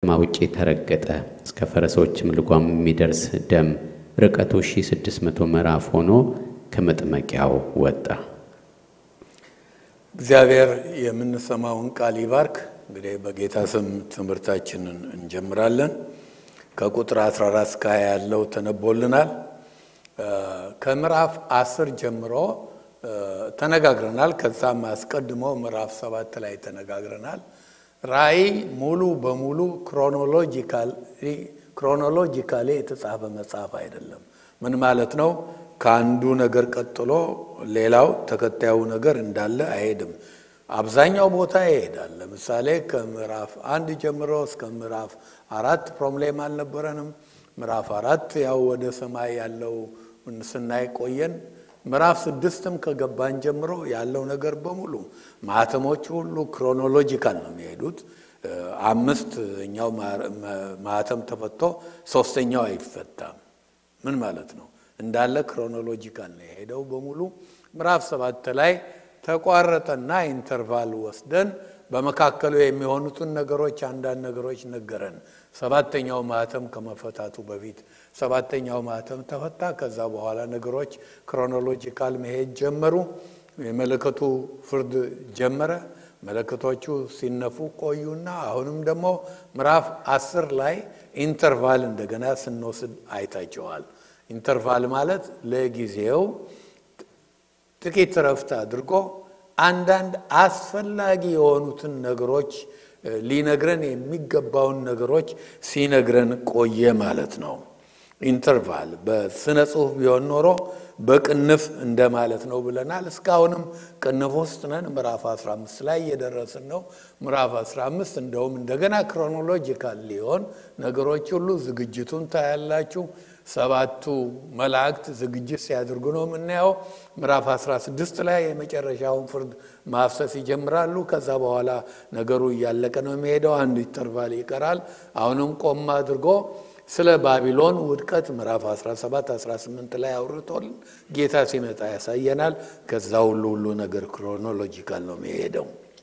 ከተማ ውጪ ተረገጠ። እስከ ፈረሶችም ልጓም የሚደርስ ደም ርቀቱ 1600 ምዕራፍ ሆኖ ከመጥመቂያው ወጣ። እግዚአብሔር የምንሰማውን ቃል ይባርክ። እንግዲህ በጌታ ስም ትምህርታችንን እንጀምራለን። ከቁጥር 14 እስከ 20 ያለው ተነቦልናል። ከምዕራፍ አስር ጀምሮ ተነጋግረናል። ከዛም አስቀድሞ ምዕራፍ ሰባት ላይ ተነጋግረናል። ራእይ ሙሉ በሙሉ ክሮኖሎጂካሊ የተጻፈ መጽሐፍ አይደለም። ምን ማለት ነው? ከአንዱ ነገር ቀጥሎ ሌላው ተከታዩ ነገር እንዳለ አይሄድም። አብዛኛው ቦታ ይሄዳል። ለምሳሌ ከምዕራፍ አንድ ጀምሮ እስከ ምዕራፍ አራት ፕሮብሌም አልነበረንም። ምዕራፍ አራት ያው ወደ ሰማይ ያለው ስናይ ቆየን። ምዕራፍ ስድስትም ከገባን ጀምሮ ያለው ነገር በሙሉ ማህተሞቹ ሁሉ ክሮኖሎጂካል ነው የሚሄዱት። አምስተኛው ማህተም ተፈቶ ሶስተኛው አይፈታም። ምን ማለት ነው? እንዳለ ክሮኖሎጂካል ነው የሄደው በሙሉ። ምዕራፍ ሰባት ላይ ተቋረጠና ኢንተርቫል ወስደን በመካከሉ የሚሆኑትን ነገሮች አንዳንድ ነገሮች ነገረን። ሰባተኛው ማህተም ከመፈታቱ በፊት ሰባተኛው ማህተም ተፈታ። ከዛ በኋላ ነገሮች ክሮኖሎጂካል መሄድ ጀመሩ። የመለከቱ ፍርድ ጀመረ። መለከቶቹ ሲነፉ ቆዩና አሁንም ደግሞ ምዕራፍ አስር ላይ ኢንተርቫል እንደገና ስንወስድ አይታቸዋል። ኢንተርቫል ማለት ለጊዜው ጥቂት ረፍት አድርጎ አንዳንድ አስፈላጊ የሆኑትን ነገሮች ሊነግረን የሚገባውን ነገሮች ሲነግረን ቆየ ማለት ነው። ኢንተርቫል በስነ ጽሁፍ ቢሆን ኖሮ በቅንፍ እንደማለት ነው ብለናል። እስካሁንም ቅንፍ ውስጥ ነን። ምዕራፍ 15 ላይ እየደረስን ነው። ምዕራፍ 15 እንደውም እንደገና ክሮኖሎጂካል ሊሆን ነገሮች ሁሉ ዝግጅቱን ታያላችሁ። ሰባቱ መላእክት ዝግጅት ሲያደርጉ ነው የምናየው። ምዕራፍ 16 ላይ የመጨረሻውን ፍርድ ማፍሰስ ይጀምራሉ። ከዛ በኋላ ነገሩ እያለቀ ነው የሚሄደው። አንድ ኢንተርቫል ይቀራል። አሁንም ቆም አድርጎ ስለ ባቢሎን ውድቀት ምዕራፍ 17 18 ላይ አውርቶል ጌታ ሲመጣ ያሳየናል። ከዛ ሁሉ ሁሉ ነገር ክሮኖሎጂካል ነው የሚሄደው።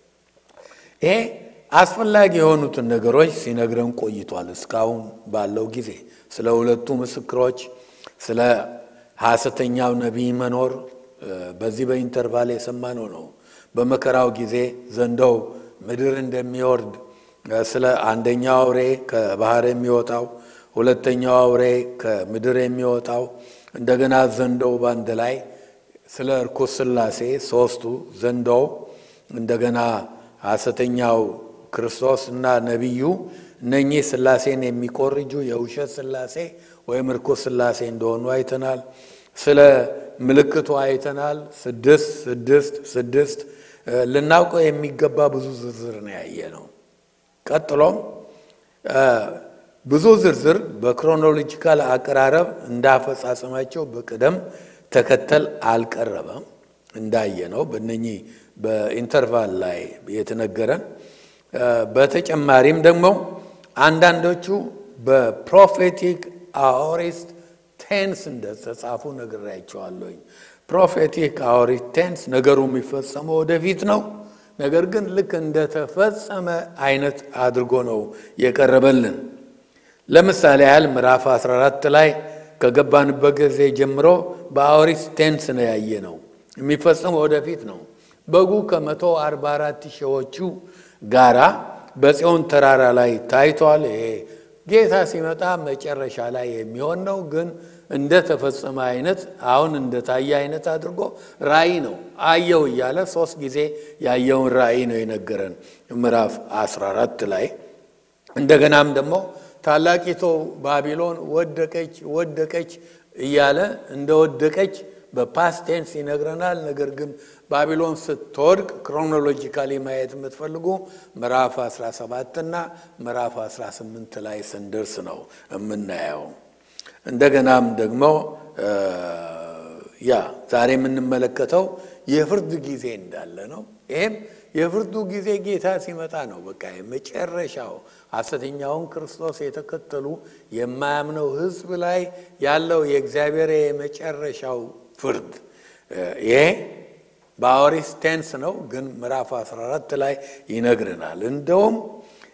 ይሄ አስፈላጊ የሆኑትን ነገሮች ሲነግረን ቆይቷል። እስካሁን ባለው ጊዜ ስለ ሁለቱ ምስክሮች፣ ስለ ሐሰተኛው ነቢይ መኖር በዚህ በኢንተርቫል የሰማነው ነው። በመከራው ጊዜ ዘንዶው ምድር እንደሚወርድ ስለ አንደኛው አውሬ ከባህር የሚወጣው ሁለተኛው አውሬ ከምድር የሚወጣው እንደገና ዘንዶው በአንድ ላይ ስለ እርኩስ ሥላሴ ሶስቱ ዘንዶው እንደገና ሐሰተኛው ክርስቶስ እና ነቢዩ እነኚህ ሥላሴን የሚቆርጁ የውሸት ሥላሴ ወይም እርኩስ ሥላሴ እንደሆኑ አይተናል። ስለ ምልክቱ አይተናል። ስድስት ስድስት ስድስት ልናውቀው የሚገባ ብዙ ዝርዝር ነው ያየ ነው። ቀጥሎም ብዙ ዝርዝር በክሮኖሎጂካል አቀራረብ እንዳፈጻጸማቸው በቅደም ተከተል አልቀረበም። እንዳየ ነው በእነኚህ በኢንተርቫል ላይ የተነገረን። በተጨማሪም ደግሞ አንዳንዶቹ በፕሮፌቲክ አኦሪስት ቴንስ እንደተጻፉ ነግሬያቸዋለሁኝ። ፕሮፌቲክ አኦሪስት ቴንስ ነገሩ የሚፈጸመው ወደፊት ነው። ነገር ግን ልክ እንደተፈጸመ አይነት አድርጎ ነው የቀረበልን። ለምሳሌ ያህል ምዕራፍ 14 ላይ ከገባንበት ጊዜ ጀምሮ በአኦሪስት ቴንስ ነው ያየ ነው። የሚፈጸመው ወደፊት ነው። በጉ ከመቶ አርባ አራት ሺዎቹ ጋራ በጽዮን ተራራ ላይ ታይቷል። ይሄ ጌታ ሲመጣ መጨረሻ ላይ የሚሆን ነው። ግን እንደተፈጸመ አይነት አሁን እንደታየ አይነት አድርጎ ራእይ ነው አየው እያለ ሶስት ጊዜ ያየውን ራእይ ነው የነገረን ምዕራፍ 14 ላይ እንደገናም ደግሞ ታላቂቱ ባቢሎን ወደቀች ወደቀች እያለ እንደወደቀች በፓስቴንስ ይነግረናል። ነገር ግን ባቢሎን ስትወድቅ ክሮኖሎጂካሊ ማየት የምትፈልጉ ምዕራፍ 17 እና ምዕራፍ 18 ላይ ስንደርስ ነው የምናየው። እንደገናም ደግሞ ያ ዛሬ የምንመለከተው የፍርድ ጊዜ እንዳለ ነው። ይህም የፍርዱ ጊዜ ጌታ ሲመጣ ነው። በቃ የመጨረሻው ሐሰተኛውን ክርስቶስ የተከተሉ የማያምነው ሕዝብ ላይ ያለው የእግዚአብሔር የመጨረሻው ፍርድ ይሄ በአውሪስ ቴንስ ነው፣ ግን ምዕራፍ 14 ላይ ይነግርናል። እንደውም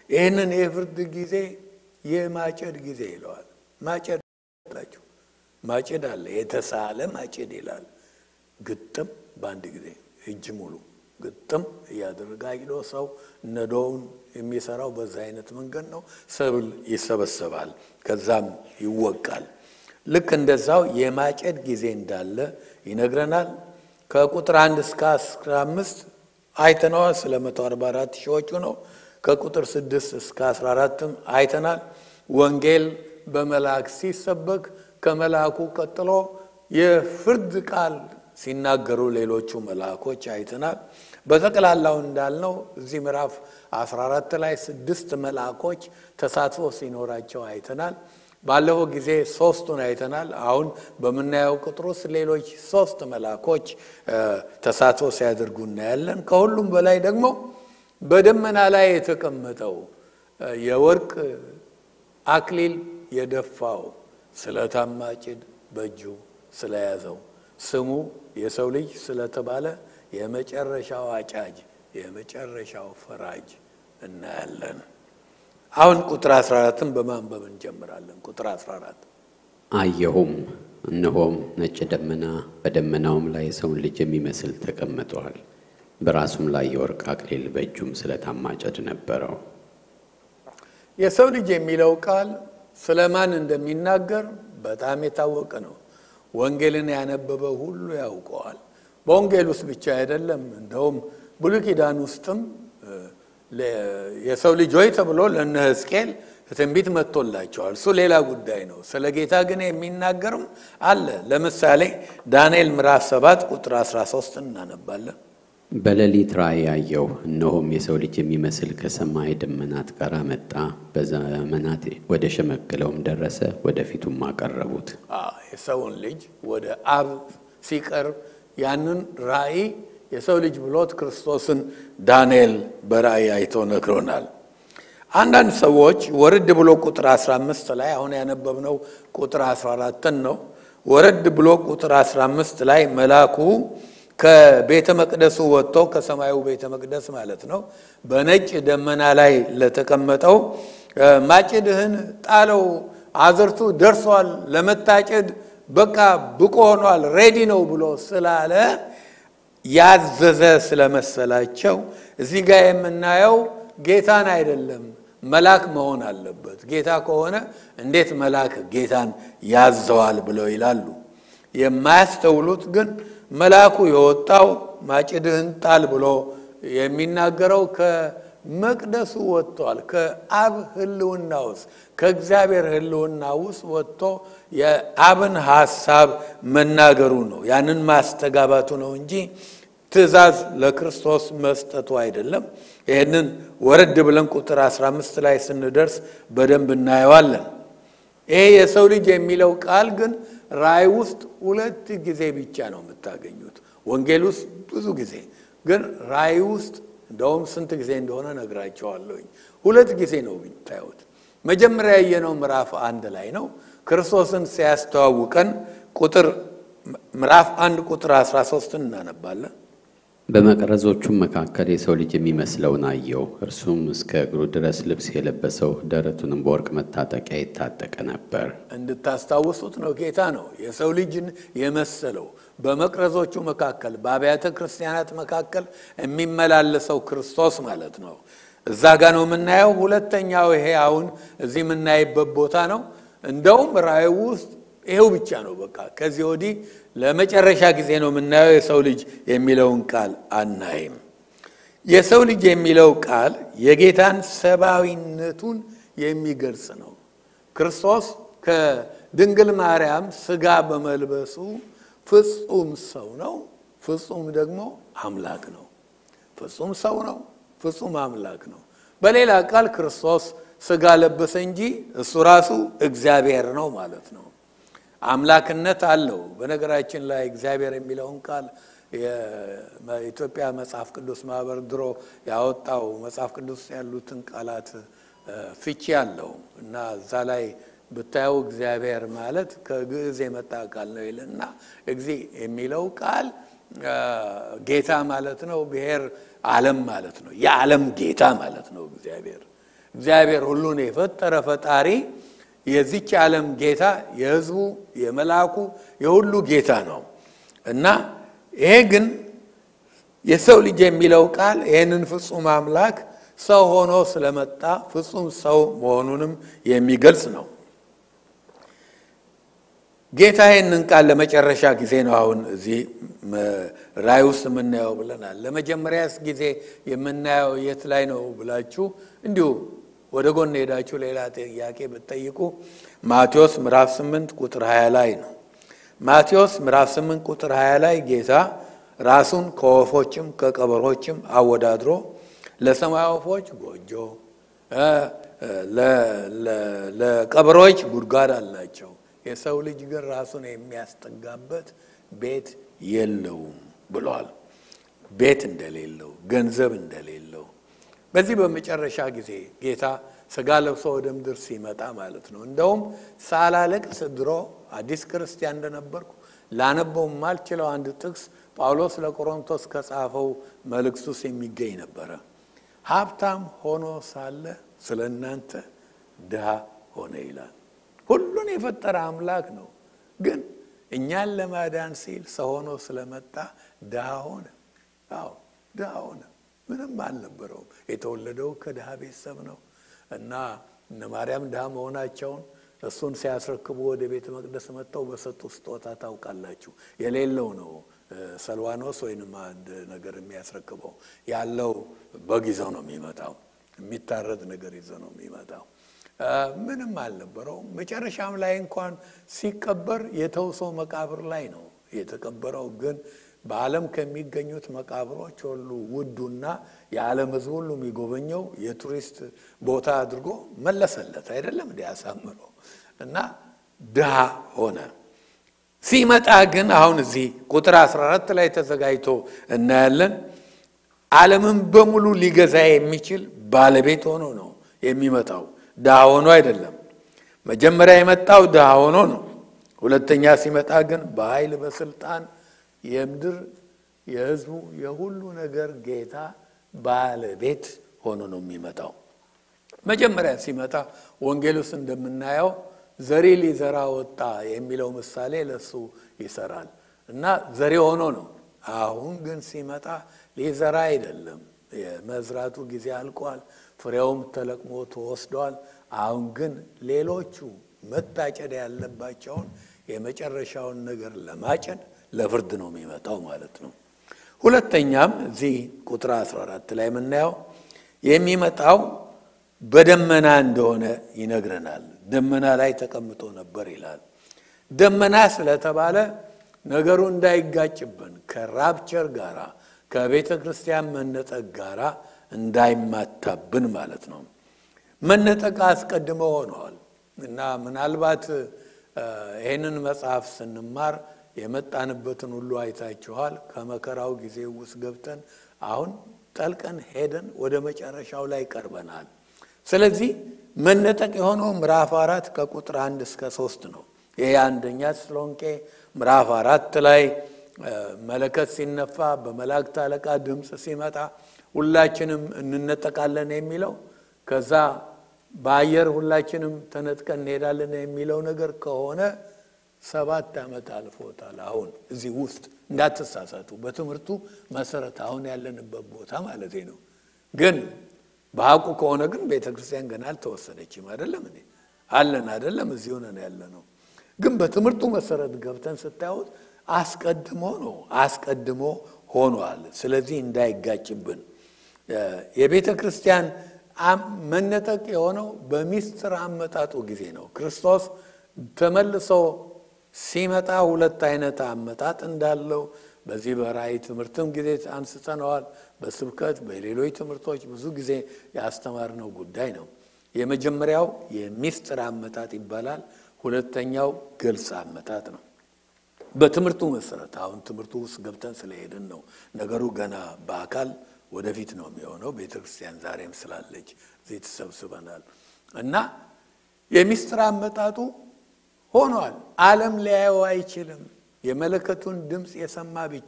ይህንን የፍርድ ጊዜ የማጨድ ጊዜ ይለዋል። ማጨድ ላችሁ ማጭድ አለ፣ የተሳለ ማጭድ ይላል። ግጥም በአንድ ጊዜ እጅ ሙሉ ግጥም እያደረገ አጭዶ ሰው ነዶውን የሚሰራው በዛ አይነት መንገድ ነው። ሰብል ይሰበሰባል፣ ከዛም ይወቃል። ልክ እንደዛው የማጨድ ጊዜ እንዳለ ይነግረናል። ከቁጥር አንድ እስከ አስራ አምስት አይተነዋል። ስለ መቶ አርባ አራት ሺዎቹ ነው። ከቁጥር ስድስት እስከ አስራ አራትም አይተናል። ወንጌል በመልአክ ሲሰበክ ከመልአኩ ቀጥሎ የፍርድ ቃል ሲናገሩ ሌሎቹ መልአኮች አይተናል። በጠቅላላው እንዳልነው እዚህ ምዕራፍ 14 ላይ ስድስት መልአኮች ተሳትፎ ሲኖራቸው አይተናል። ባለፈው ጊዜ ሶስቱን አይተናል። አሁን በምናየው ቁጥር ውስጥ ሌሎች ሶስት መልአኮች ተሳትፎ ሲያደርጉ እናያለን። ከሁሉም በላይ ደግሞ በደመና ላይ የተቀመጠው የወርቅ አክሊል የደፋው ስለታም ማጭድ በእጁ ስለያዘው ስሙ የሰው ልጅ ስለተባለ የመጨረሻው አጫጅ የመጨረሻው ፈራጅ እናያለን። አሁን ቁጥር 14ን በማንበብ እንጀምራለን። ቁጥር 14 አየሁም፣ እነሆም ነጭ ደመና፣ በደመናውም ላይ የሰውን ልጅ የሚመስል ተቀምጧል። በራሱም ላይ የወርቅ አክሊል በእጁም ስለታም ማጭድ ነበረው። የሰው ልጅ የሚለው ቃል ስለ ማን እንደሚናገር በጣም የታወቀ ነው። ወንጌልን ያነበበ ሁሉ ያውቀዋል። በወንጌል ውስጥ ብቻ አይደለም። እንደውም ብሉይ ኪዳን ውስጥም የሰው ልጅ ሆይ ተብሎ ለእነ ሕዝቅኤል ትንቢት መጥቶላቸዋል። እሱ ሌላ ጉዳይ ነው። ስለ ጌታ ግን የሚናገርም አለ። ለምሳሌ ዳንኤል ምዕራፍ 7 ቁጥር 13 እናነባለን። በሌሊት ራእይ አየሁ፣ እነሆም የሰው ልጅ የሚመስል ከሰማይ ደመናት ጋር መጣ፣ በዘመናት ወደ ሸመገለውም ደረሰ፣ ወደፊቱም አቀረቡት። የሰውን ልጅ ወደ አብ ሲቀርብ ያንን ራእይ የሰው ልጅ ብሎት ክርስቶስን ዳንኤል በራእይ አይቶ ነግሮናል። አንዳንድ ሰዎች ወረድ ብሎ ቁጥር 15 ላይ አሁን ያነበብነው ቁጥር 14ን ነው። ወረድ ብሎ ቁጥር 15 ላይ መልአኩ ከቤተ መቅደሱ ወጥቶ ከሰማዩ ቤተ መቅደስ ማለት ነው በነጭ ደመና ላይ ለተቀመጠው ማጭድህን ጣለው፣ አዝርቱ ደርሷል፣ ለመታጨድ በቃ ብቁ ሆኗል፣ ሬዲ ነው ብሎ ስላለ ያዘዘ ስለመሰላቸው እዚህ ጋር የምናየው ጌታን አይደለም መልአክ መሆን አለበት። ጌታ ከሆነ እንዴት መልአክ ጌታን ያዘዋል ብለው ይላሉ። የማያስተውሉት ግን መልአኩ የወጣው ማጭድህን ጣል ብሎ የሚናገረው ከመቅደሱ ወጥቷል። ከአብ ሕልውና ውስጥ ከእግዚአብሔር ሕልውና ውስጥ ወጥቶ የአብን ሐሳብ መናገሩ ነው። ያንን ማስተጋባቱ ነው እንጂ ትእዛዝ ለክርስቶስ መስጠቱ አይደለም። ይህንን ወረድ ብለን ቁጥር 15 ላይ ስንደርስ በደንብ እናየዋለን። ይሄ የሰው ልጅ የሚለው ቃል ግን ራእይ ውስጥ ሁለት ጊዜ ብቻ ነው የምታገኙት። ወንጌል ውስጥ ብዙ ጊዜ ግን ራእይ ውስጥ እንደውም ስንት ጊዜ እንደሆነ ነግራቸዋለሁኝ። ሁለት ጊዜ ነው ብታዩት። መጀመሪያ ያየነው ምዕራፍ አንድ ላይ ነው። ክርስቶስን ሲያስተዋውቀን ቁጥር ምዕራፍ አንድ ቁጥር 13 እናነባለን። በመቅረዞቹም መካከል የሰው ልጅ የሚመስለውን አየው። እርሱም እስከ እግሩ ድረስ ልብስ የለበሰው ደረቱንም በወርቅ መታጠቂያ የታጠቀ ነበር። እንድታስታውሱት ነው። ጌታ ነው የሰው ልጅን የመሰለው በመቅረዞቹ መካከል በአብያተ ክርስቲያናት መካከል የሚመላለሰው ክርስቶስ ማለት ነው። እዛ ጋ ነው የምናየው። ሁለተኛው ይሄ አሁን እዚህ የምናይበት ቦታ ነው። እንደውም ራእይ ውስጥ ይሄው ብቻ ነው። በቃ ከዚህ ወዲህ ለመጨረሻ ጊዜ ነው የምናየው የሰው ልጅ የሚለውን ቃል አናይም። የሰው ልጅ የሚለው ቃል የጌታን ሰብአዊነቱን የሚገልጽ ነው። ክርስቶስ ከድንግል ማርያም ስጋ በመልበሱ ፍጹም ሰው ነው፣ ፍጹም ደግሞ አምላክ ነው። ፍጹም ሰው ነው፣ ፍጹም አምላክ ነው። በሌላ ቃል ክርስቶስ ስጋ ለበሰ እንጂ እሱ ራሱ እግዚአብሔር ነው ማለት ነው። አምላክነት አለው። በነገራችን ላይ እግዚአብሔር የሚለውን ቃል የኢትዮጵያ መጽሐፍ ቅዱስ ማህበር ድሮ ያወጣው መጽሐፍ ቅዱስ ያሉትን ቃላት ፍቺ አለው እና እዛ ላይ ብታየው እግዚአብሔር ማለት ከግዕዝ የመጣ ቃል ነው ይልና እግዚ የሚለው ቃል ጌታ ማለት ነው። ብሔር ዓለም ማለት ነው። የዓለም ጌታ ማለት ነው እግዚአብሔር እግዚአብሔር ሁሉን የፈጠረ ፈጣሪ የዚች ዓለም ጌታ የሕዝቡ የመልአኩ የሁሉ ጌታ ነው እና ይሄ ግን የሰው ልጅ የሚለው ቃል ይህንን ፍጹም አምላክ ሰው ሆኖ ስለመጣ ፍጹም ሰው መሆኑንም የሚገልጽ ነው። ጌታ ይህንን ቃል ለመጨረሻ ጊዜ ነው አሁን እዚህ ራእይ ውስጥ የምናየው ብለናል። ለመጀመሪያስ ጊዜ የምናየው የት ላይ ነው ብላችሁ እንዲሁ ወደ ጎን ሄዳችሁ ሌላ ጥያቄ ብትጠይቁ ማቴዎስ ምዕራፍ 8 ቁጥር 20 ላይ ነው። ማቴዎስ ምዕራፍ 8 ቁጥር 20 ላይ ጌታ ራሱን ከወፎችም ከቀበሮችም አወዳድሮ ለሰማይ ወፎች ጎጆ፣ ለቀበሮች ጉድጓድ አላቸው፣ የሰው ልጅ ግን ራሱን የሚያስጠጋበት ቤት የለውም ብሏል። ቤት እንደሌለው፣ ገንዘብ እንደሌለው በዚህ በመጨረሻ ጊዜ ጌታ ስጋ ለብሶ ወደ ምድር ሲመጣ ማለት ነው። እንደውም ሳላለቅስ ድሮ አዲስ ክርስቲያን እንደነበርኩ ላነበው የማልችለው አንድ ጥቅስ ጳውሎስ ለቆሮንቶስ ከጻፈው መልእክት ውስጥ የሚገኝ ነበረ። ሀብታም ሆኖ ሳለ ስለ እናንተ ድሃ ሆነ ይላል። ሁሉን የፈጠረ አምላክ ነው፣ ግን እኛን ለማዳን ሲል ሰው ሆኖ ስለመጣ ድሃ ሆነ። አዎ ድሃ ሆነ። ምንም አልነበረውም። የተወለደው ከድሃ ቤተሰብ ነው እና እነ ማርያም ድሃ መሆናቸውን እሱን ሲያስረክቡ ወደ ቤተ መቅደስ መጥተው በሰጡ ስጦታ ታውቃላችሁ። የሌለው ነው ሰልዋኖስ ወይንም አንድ ነገር የሚያስረክበው ያለው በግ ይዘው ነው የሚመጣው። የሚታረድ ነገር ይዘው ነው የሚመጣው። ምንም አልነበረውም። መጨረሻም ላይ እንኳን ሲቀበር የተውሶ መቃብር ላይ ነው የተቀበረው ግን በዓለም ከሚገኙት መቃብሮች ሁሉ ውዱና የዓለም ሕዝብ ሁሉ የሚጎበኘው የቱሪስት ቦታ አድርጎ መለሰለት። አይደለም እንዲ ያሳምሮ እና ድሃ ሆነ። ሲመጣ ግን አሁን እዚህ ቁጥር 14 ላይ ተዘጋጅቶ እናያለን። ዓለምን በሙሉ ሊገዛ የሚችል ባለቤት ሆኖ ነው የሚመጣው። ድሃ ሆኖ አይደለም። መጀመሪያ የመጣው ድሃ ሆኖ ነው። ሁለተኛ ሲመጣ ግን በኃይል በስልጣን የምድር የህዝቡ የሁሉ ነገር ጌታ ባለቤት ሆኖ ነው የሚመጣው። መጀመሪያ ሲመጣ ወንጌል ውስጥ እንደምናየው ዘሪ ሊዘራ ወጣ የሚለው ምሳሌ ለሱ ይሰራል እና ዘሪ ሆኖ ነው። አሁን ግን ሲመጣ ሊዘራ አይደለም። የመዝራቱ ጊዜ አልቋል። ፍሬውም ተለቅሞ ተወስዷል። አሁን ግን ሌሎቹ መታጨድ ያለባቸውን የመጨረሻውን ነገር ለማጨድ ለፍርድ ነው የሚመጣው ማለት ነው። ሁለተኛም እዚህ ቁጥር 14 ላይ የምናየው የሚመጣው በደመና እንደሆነ ይነግረናል። ደመና ላይ ተቀምጦ ነበር ይላል። ደመና ስለተባለ ነገሩ እንዳይጋጭብን ከራፕቸር ጋራ ከቤተ ክርስቲያን መነጠቅ ጋራ እንዳይማታብን ማለት ነው። መነጠቅ አስቀድሞ ሆነዋል እና ምናልባት ይህንን መጽሐፍ ስንማር የመጣንበትን ሁሉ አይታችኋል። ከመከራው ጊዜ ውስጥ ገብተን አሁን ጠልቀን ሄደን ወደ መጨረሻው ላይ ቀርበናል። ስለዚህ መነጠቅ የሆነው ምዕራፍ አራት ከቁጥር አንድ እስከ ሶስት ነው። ይህ አንደኛ ተሰሎንቄ ምዕራፍ አራት ላይ መለከት ሲነፋ በመላእክት አለቃ ድምፅ ሲመጣ ሁላችንም እንነጠቃለን የሚለው ከዛ በአየር ሁላችንም ተነጥቀን እንሄዳለን የሚለው ነገር ከሆነ ሰባት ዓመት አልፎታል። አሁን እዚህ ውስጥ እንዳትሳሳቱ፣ በትምህርቱ መሰረት አሁን ያለንበት ቦታ ማለት ነው። ግን በሀቁ ከሆነ ግን ቤተ ክርስቲያን ገና አልተወሰነችም። አይደለም እንዴ? አለን አይደለም? እዚሁ ነን ያለ ነው። ግን በትምህርቱ መሰረት ገብተን ስታዩት አስቀድሞ ነው አስቀድሞ ሆኗል። ስለዚህ እንዳይጋጭብን የቤተ ክርስቲያን መነጠቅ የሆነው በሚስጥር አመጣጡ ጊዜ ነው። ክርስቶስ ተመልሶ ሲመጣ ሁለት አይነት አመጣጥ እንዳለው በዚህ በራእይ ትምህርትም ጊዜ አንስተነዋል። በስብከት በሌሎች ትምህርቶች ብዙ ጊዜ ያስተማርነው ጉዳይ ነው። የመጀመሪያው የሚስጥር አመጣጥ ይባላል። ሁለተኛው ግልጽ አመጣጥ ነው። በትምህርቱ መሰረት አሁን ትምህርቱ ውስጥ ገብተን ስለሄድን ነው ነገሩ ገና በአካል ወደፊት ነው የሚሆነው። ቤተ ክርስቲያን ዛሬም ስላለች እዚህ ተሰብስበናል እና የሚስጥር አመጣጡ ሆኗል። ዓለም ሊያየው አይችልም። የመለከቱን ድምፅ የሰማ ብቻ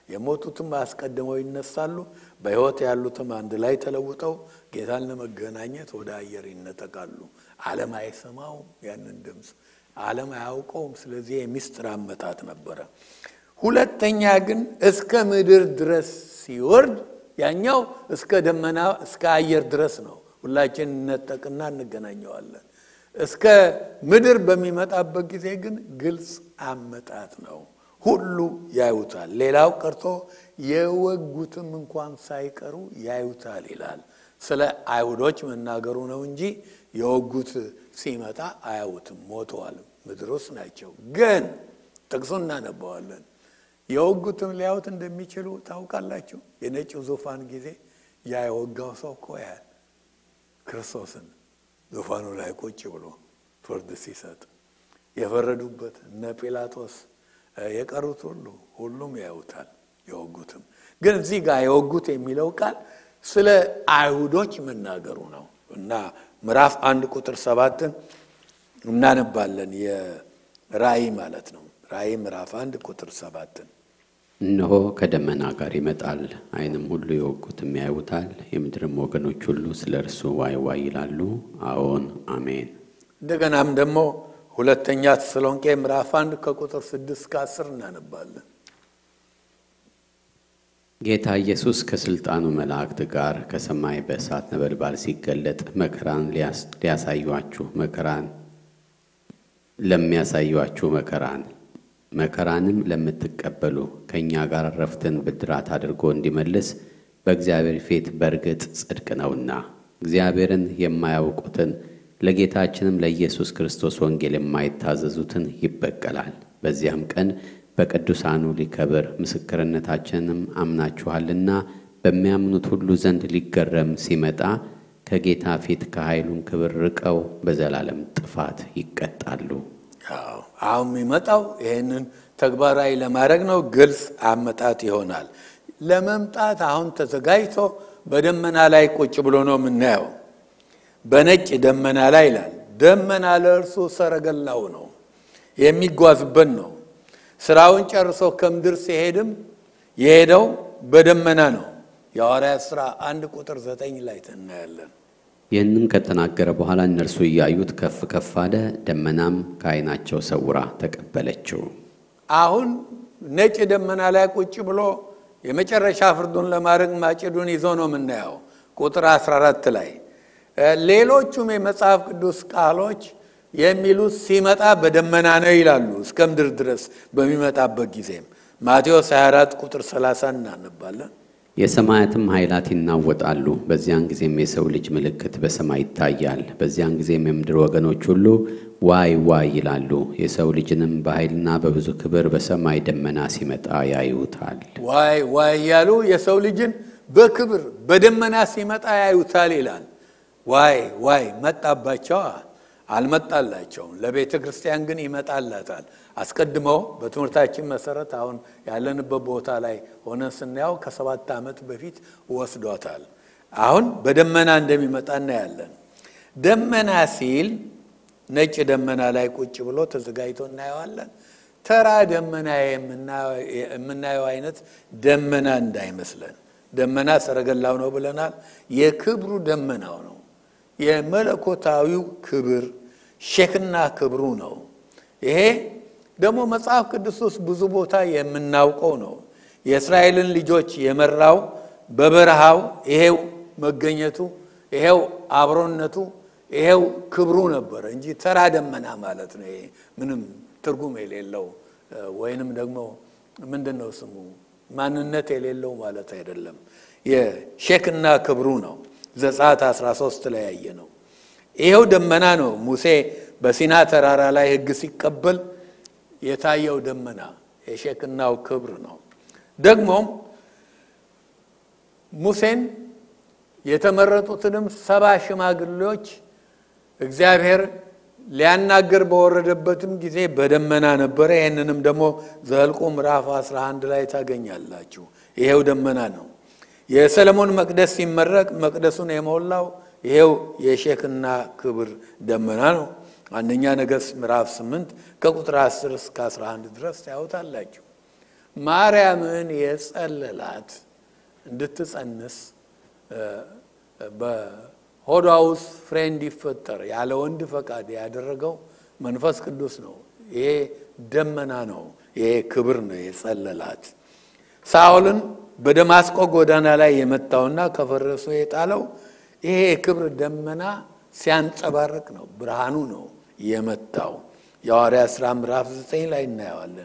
የሞቱትም አስቀድመው ይነሳሉ፣ በሕይወት ያሉትም አንድ ላይ ተለውጠው ጌታን ለመገናኘት ወደ አየር ይነጠቃሉ። ዓለም አይሰማውም ያንን ድምፅ፣ ዓለም አያውቀውም። ስለዚህ የሚስጥር አመጣጥ ነበረ። ሁለተኛ ግን እስከ ምድር ድረስ ሲወርድ ያኛው እስከ ደመና እስከ አየር ድረስ ነው። ሁላችን እነጠቅና እንገናኘዋለን። እስከ ምድር በሚመጣበት ጊዜ ግን ግልጽ አመጣት ነው። ሁሉ ያዩታል። ሌላው ቀርቶ የወጉትም እንኳን ሳይቀሩ ያዩታል ይላል። ስለ አይሁዶች መናገሩ ነው እንጂ የወጉት ሲመጣ አያዩትም፣ ሞተዋል፣ ምድር ውስጥ ናቸው። ግን ጥቅሱ እናነባዋለን። የወጉትም ሊያዩት እንደሚችሉ ታውቃላችሁ። የነጭው ዙፋን ጊዜ ያ የወጋው ሰው እኮ ያህል ክርስቶስን ዙፋኑ ላይ ቁጭ ብሎ ፍርድ ሲሰጥ የፈረዱበት እነ ጲላጦስ የቀሩት ሁሉ ሁሉም ያዩታል። የወጉትም ግን እዚህ ጋር የወጉት የሚለው ቃል ስለ አይሁዶች መናገሩ ነው እና ምዕራፍ አንድ ቁጥር ሰባትን እናነባለን። የራእይ ማለት ነው። ራእይ ምዕራፍ አንድ ቁጥር ሰባትን እነሆ ከደመና ጋር ይመጣል፣ ዓይንም ሁሉ የወጉትም ያዩታል፣ የምድርም ወገኖች ሁሉ ስለ እርሱ ዋይ ዋይ ይላሉ። አዎን አሜን። እንደገናም ደግሞ ሁለተኛ ተሰሎንቄ ምዕራፍ አንድ ከቁጥር ስድስት ከአስር እናነባለን። ጌታ ኢየሱስ ከስልጣኑ መላእክት ጋር ከሰማይ በእሳት ነበልባል ሲገለጥ መከራን ሊያሳዩአችሁ መከራን ለሚያሳዩአችሁ መከራን መከራንም ለምትቀበሉ ከእኛ ጋር ረፍትን ብድራት አድርጎ እንዲመልስ በእግዚአብሔር ፊት በእርግጥ ጽድቅ ነውና እግዚአብሔርን የማያውቁትን ለጌታችንም ለኢየሱስ ክርስቶስ ወንጌል የማይታዘዙትን ይበቀላል። በዚያም ቀን በቅዱሳኑ ሊከብር ምስክርነታችንንም አምናችኋልና በሚያምኑት ሁሉ ዘንድ ሊገረም ሲመጣ ከጌታ ፊት ከኃይሉም ክብር ርቀው በዘላለም ጥፋት ይቀጣሉ። አሁን የሚመጣው ይህንን ተግባራዊ ለማድረግ ነው። ግልጽ አመጣት ይሆናል። ለመምጣት አሁን ተዘጋጅቶ በደመና ላይ ቁጭ ብሎ ነው የምናየው። በነጭ ደመና ላይ ይላል። ደመና ለእርሱ ሰረገላው ነው፣ የሚጓዝበት ነው። ስራውን ጨርሶ ከምድር ሲሄድም የሄደው በደመና ነው። የሐዋርያት ሥራ አንድ ቁጥር ዘጠኝ ላይ እናያለን። ይህንም ከተናገረ በኋላ እነርሱ እያዩት ከፍ ከፍ አለ፣ ደመናም ከዓይናቸው ሰውራ ተቀበለችው። አሁን ነጭ ደመና ላይ ቁጭ ብሎ የመጨረሻ ፍርዱን ለማድረግ ማጭዱን ይዞ ነው የምናየው ቁጥር 14 ላይ። ሌሎቹም የመጽሐፍ ቅዱስ ቃሎች የሚሉት ሲመጣ በደመና ነው ይላሉ። እስከ ምድር ድረስ በሚመጣበት ጊዜም ማቴዎስ 24 ቁጥር 30 እናነባለን። የሰማያትም ኃይላት ይናወጣሉ። በዚያን ጊዜም የሰው ልጅ ምልክት በሰማይ ይታያል። በዚያን ጊዜም የምድር ወገኖች ሁሉ ዋይ ዋይ ይላሉ። የሰው ልጅንም በኃይልና በብዙ ክብር በሰማይ ደመና ሲመጣ ያዩታል። ዋይ ዋይ እያሉ የሰው ልጅን በክብር በደመና ሲመጣ ያዩታል ይላል። ዋይ ዋይ መጣባቸዋ አልመጣላቸውም። ለቤተ ክርስቲያን ግን ይመጣላታል። አስቀድመው በትምህርታችን መሰረት አሁን ያለንበት ቦታ ላይ ሆነን ስናየው ከሰባት ዓመት በፊት ወስዷታል። አሁን በደመና እንደሚመጣ እናያለን። ደመና ሲል ነጭ ደመና ላይ ቁጭ ብሎ ተዘጋጅቶ እናየዋለን። ተራ ደመና የምናየው አይነት ደመና እንዳይመስለን። ደመና ሰረገላው ነው ብለናል። የክብሩ ደመናው ነው። የመለኮታዊው ክብር ሼክና ክብሩ ነው። ይሄ ደግሞ መጽሐፍ ቅዱስ ውስጥ ብዙ ቦታ የምናውቀው ነው። የእስራኤልን ልጆች የመራው በበረሃው ይሄው መገኘቱ፣ ይሄው አብሮነቱ፣ ይሄው ክብሩ ነበረ እንጂ ተራ ደመና ማለት ነው። ይሄ ምንም ትርጉም የሌለው ወይንም ደግሞ ምንድን ነው ስሙ ማንነት የሌለው ማለት አይደለም። የሼክና ክብሩ ነው። ዘጸአት 13 ላይ ያየ ነው። ይኸው ደመና ነው። ሙሴ በሲና ተራራ ላይ ሕግ ሲቀበል የታየው ደመና የሼክናው ክብር ነው። ደግሞም ሙሴን የተመረጡትንም ሰባ ሽማግሌዎች እግዚአብሔር ሊያናገር በወረደበትም ጊዜ በደመና ነበረ። ይህንንም ደግሞ ዘኍልቍ ምዕራፍ 11 ላይ ታገኛላችሁ። ይሄው ደመና ነው። የሰለሞን መቅደስ ሲመረቅ መቅደሱን የሞላው ይሄው የሼክና ክብር ደመና ነው። አንደኛ ነገሥት ምዕራፍ 8 ከቁጥር 10 እስከ 11 ድረስ ታዩታላችሁ። ማርያምን የጸለላት እንድትጸንስ በሆዷ ውስጥ ፍሬ እንዲፈጠር ያለ ወንድ ፈቃድ ያደረገው መንፈስ ቅዱስ ነው። ይሄ ደመና ነው። ይሄ ክብር ነው የጸለላት። ሳኦልን በደማስቆ ጎዳና ላይ የመታውና ከፈረሱ የጣለው ይሄ የክብር ደመና ሲያንጸባርቅ ነው። ብርሃኑ ነው የመታው። የሐዋርያት ሥራ ምዕራፍ ዘጠኝ ላይ እናየዋለን።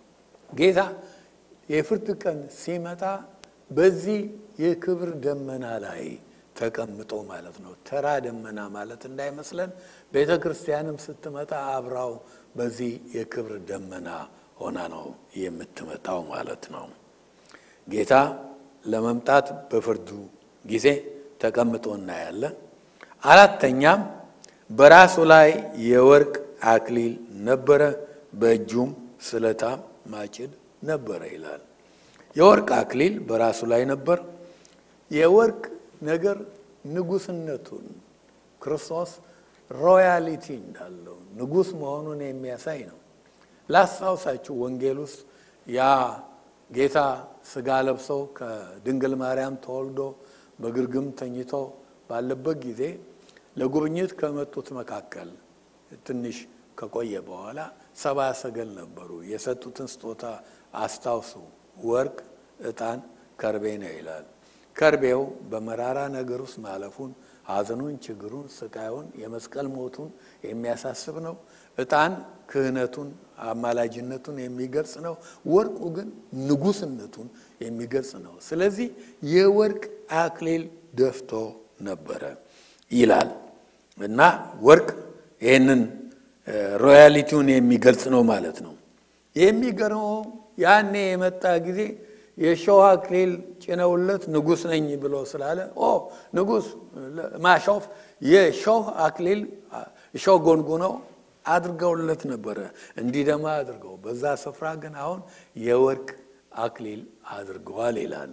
ጌታ የፍርድ ቀን ሲመጣ በዚህ የክብር ደመና ላይ ተቀምጦ ማለት ነው። ተራ ደመና ማለት እንዳይመስለን። ቤተ ክርስቲያንም ስትመጣ አብራው በዚህ የክብር ደመና ሆና ነው የምትመጣው ማለት ነው። ጌታ ለመምጣት በፍርዱ ጊዜ ተቀምጦ እናያለን። አራተኛም በራሱ ላይ የወርቅ አክሊል ነበረ፣ በእጁም ስለታም ማጭድ ነበረ ይላል። የወርቅ አክሊል በራሱ ላይ ነበር። የወርቅ ነገር ንጉስነቱን ክርስቶስ ሮያሊቲ እንዳለው ንጉስ መሆኑን የሚያሳይ ነው። ላስታውሳችሁ ወንጌል ውስጥ ያ ጌታ ስጋ ለብሰው ከድንግል ማርያም ተወልዶ በግርግም ተኝቶ ባለበት ጊዜ ለጉብኝት ከመጡት መካከል ትንሽ ከቆየ በኋላ ሰባ ሰገል ነበሩ። የሰጡትን ስጦታ አስታውሱ። ወርቅ፣ ዕጣን፣ ከርቤ ነው ይላል። ከርቤው በመራራ ነገር ውስጥ ማለፉን፣ ሐዘኑን፣ ችግሩን፣ ስቃዩን፣ የመስቀል ሞቱን የሚያሳስብ ነው። ዕጣን ክህነቱን፣ አማላጅነቱን የሚገልጽ ነው። ወርቁ ግን ንጉስነቱን የሚገልጽ ነው። ስለዚህ የወርቅ አክሊል ደፍቶ ነበረ ይላል እና ወርቅ ይህንን ሮያሊቲውን የሚገልጽ ነው ማለት ነው። የሚገርመው ያኔ የመጣ ጊዜ የሾህ አክሊል ጭነውለት ንጉስ ነኝ ብሎ ስላለ ኦ ንጉስ ማሾፍ የሾህ አክሊል ሾህ ጎንጉነው አድርገውለት ነበረ እንዲደማ አድርገው። በዛ ስፍራ ግን አሁን የወርቅ አክሊል አድርገዋል ይላል።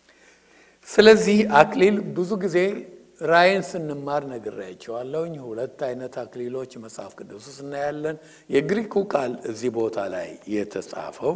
ስለዚህ አክሊል ብዙ ጊዜ ራእይን ስንማር ነግሬያቸዋለሁኝ። ሁለት አይነት አክሊሎች መጽሐፍ ቅዱስ ውስጥ እናያለን። የግሪኩ ቃል እዚህ ቦታ ላይ የተጻፈው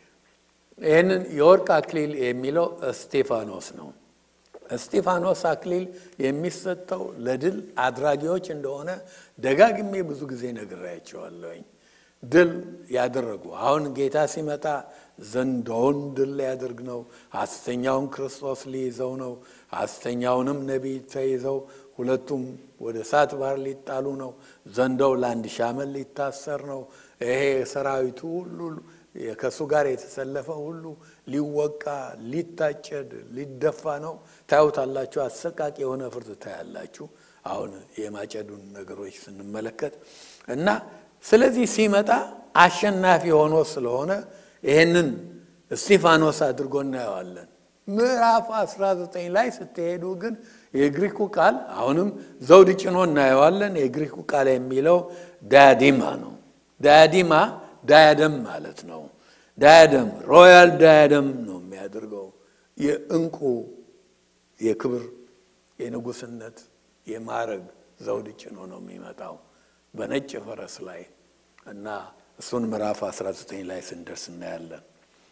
ይህንን የወርቅ አክሊል የሚለው እስጢፋኖስ ነው። እስጢፋኖስ አክሊል የሚሰጠው ለድል አድራጊዎች እንደሆነ ደጋግሜ ብዙ ጊዜ ነግሬያቸዋለሁኝ። ድል ያደረጉ አሁን ጌታ ሲመጣ ዘንዶውን ድል ሊያደርግ ነው። ሐሰተኛውን ክርስቶስ ሊይዘው ነው። ሐሰተኛውንም ነቢይ ተይዘው ሁለቱም ወደ እሳት ባህር ሊጣሉ ነው። ዘንዶው ለአንድ ሺህ ዓመት ሊታሰር ነው። ይሄ ሰራዊቱ ሁሉ ከእሱ ጋር የተሰለፈ ሁሉ ሊወቃ፣ ሊታጨድ፣ ሊደፋ ነው። ታዩታላችሁ። አሰቃቂ የሆነ ፍርድ ታያላችሁ። አሁን የማጨዱን ነገሮች ስንመለከት እና ስለዚህ ሲመጣ አሸናፊ ሆኖ ስለሆነ ይህንን እስጢፋኖስ አድርጎ እናየዋለን። ምዕራፍ 19 ላይ ስትሄዱ ግን የግሪኩ ቃል አሁንም ዘውድ ጭኖ እናየዋለን። የግሪኩ ቃል የሚለው ዳያዲማ ነው። ዳያዲማ ዳያደም ማለት ነው። ዳያደም ሮያል ዳያደም ነው የሚያደርገው። የእንቁ የክብር የንጉስነት የማዕረግ ዘውድ ጭኖ ነው የሚመጣው በነጭ ፈረስ ላይ እና እሱን ምዕራፍ 19 ላይ ስንደርስ እናያለን።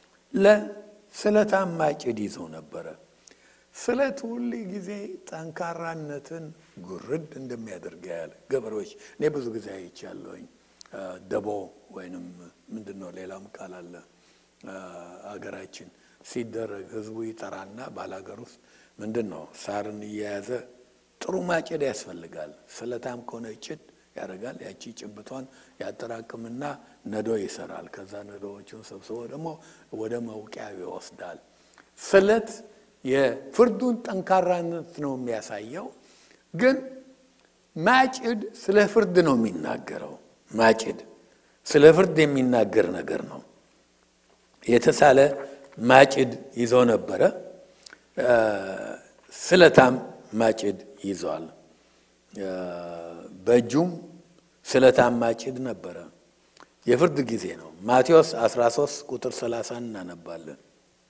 ለስለታም ማጭድ ይዞ ነበረ። ስለት ሁል ጊዜ ጠንካራነትን ጉርድ እንደሚያደርግ ያለ ገበሬዎች እኔ ብዙ ጊዜ አይቻለሁኝ። ደቦ ወይንም ምንድን ነው ሌላም ቃል አለ አገራችን ሲደረግ ህዝቡ ይጠራና ባላገር ውስጥ ምንድን ነው ሳርን እየያዘ ጥሩ ማጭድ ያስፈልጋል። ስለታም ከሆነ ጭድ ያደርጋል። ያቺ ጭብቷን ያጠራቅምና ነዶ ይሰራል። ከዛ ነዶዎቹን ሰብስቦ ደግሞ ወደ መውቂያ ይወስዳል። ስለት የፍርዱን ጠንካራነት ነው የሚያሳየው። ግን ማጭድ ስለ ፍርድ ነው የሚናገረው። ማጭድ ስለ ፍርድ የሚናገር ነገር ነው። የተሳለ ማጭድ ይዞ ነበረ። ስለታም ማጭድ ይዟል። በእጁም ስለታም ማጭድ ነበረ። የፍርድ ጊዜ ነው። ማቴዎስ 13 ቁጥር 30 እናነባለን።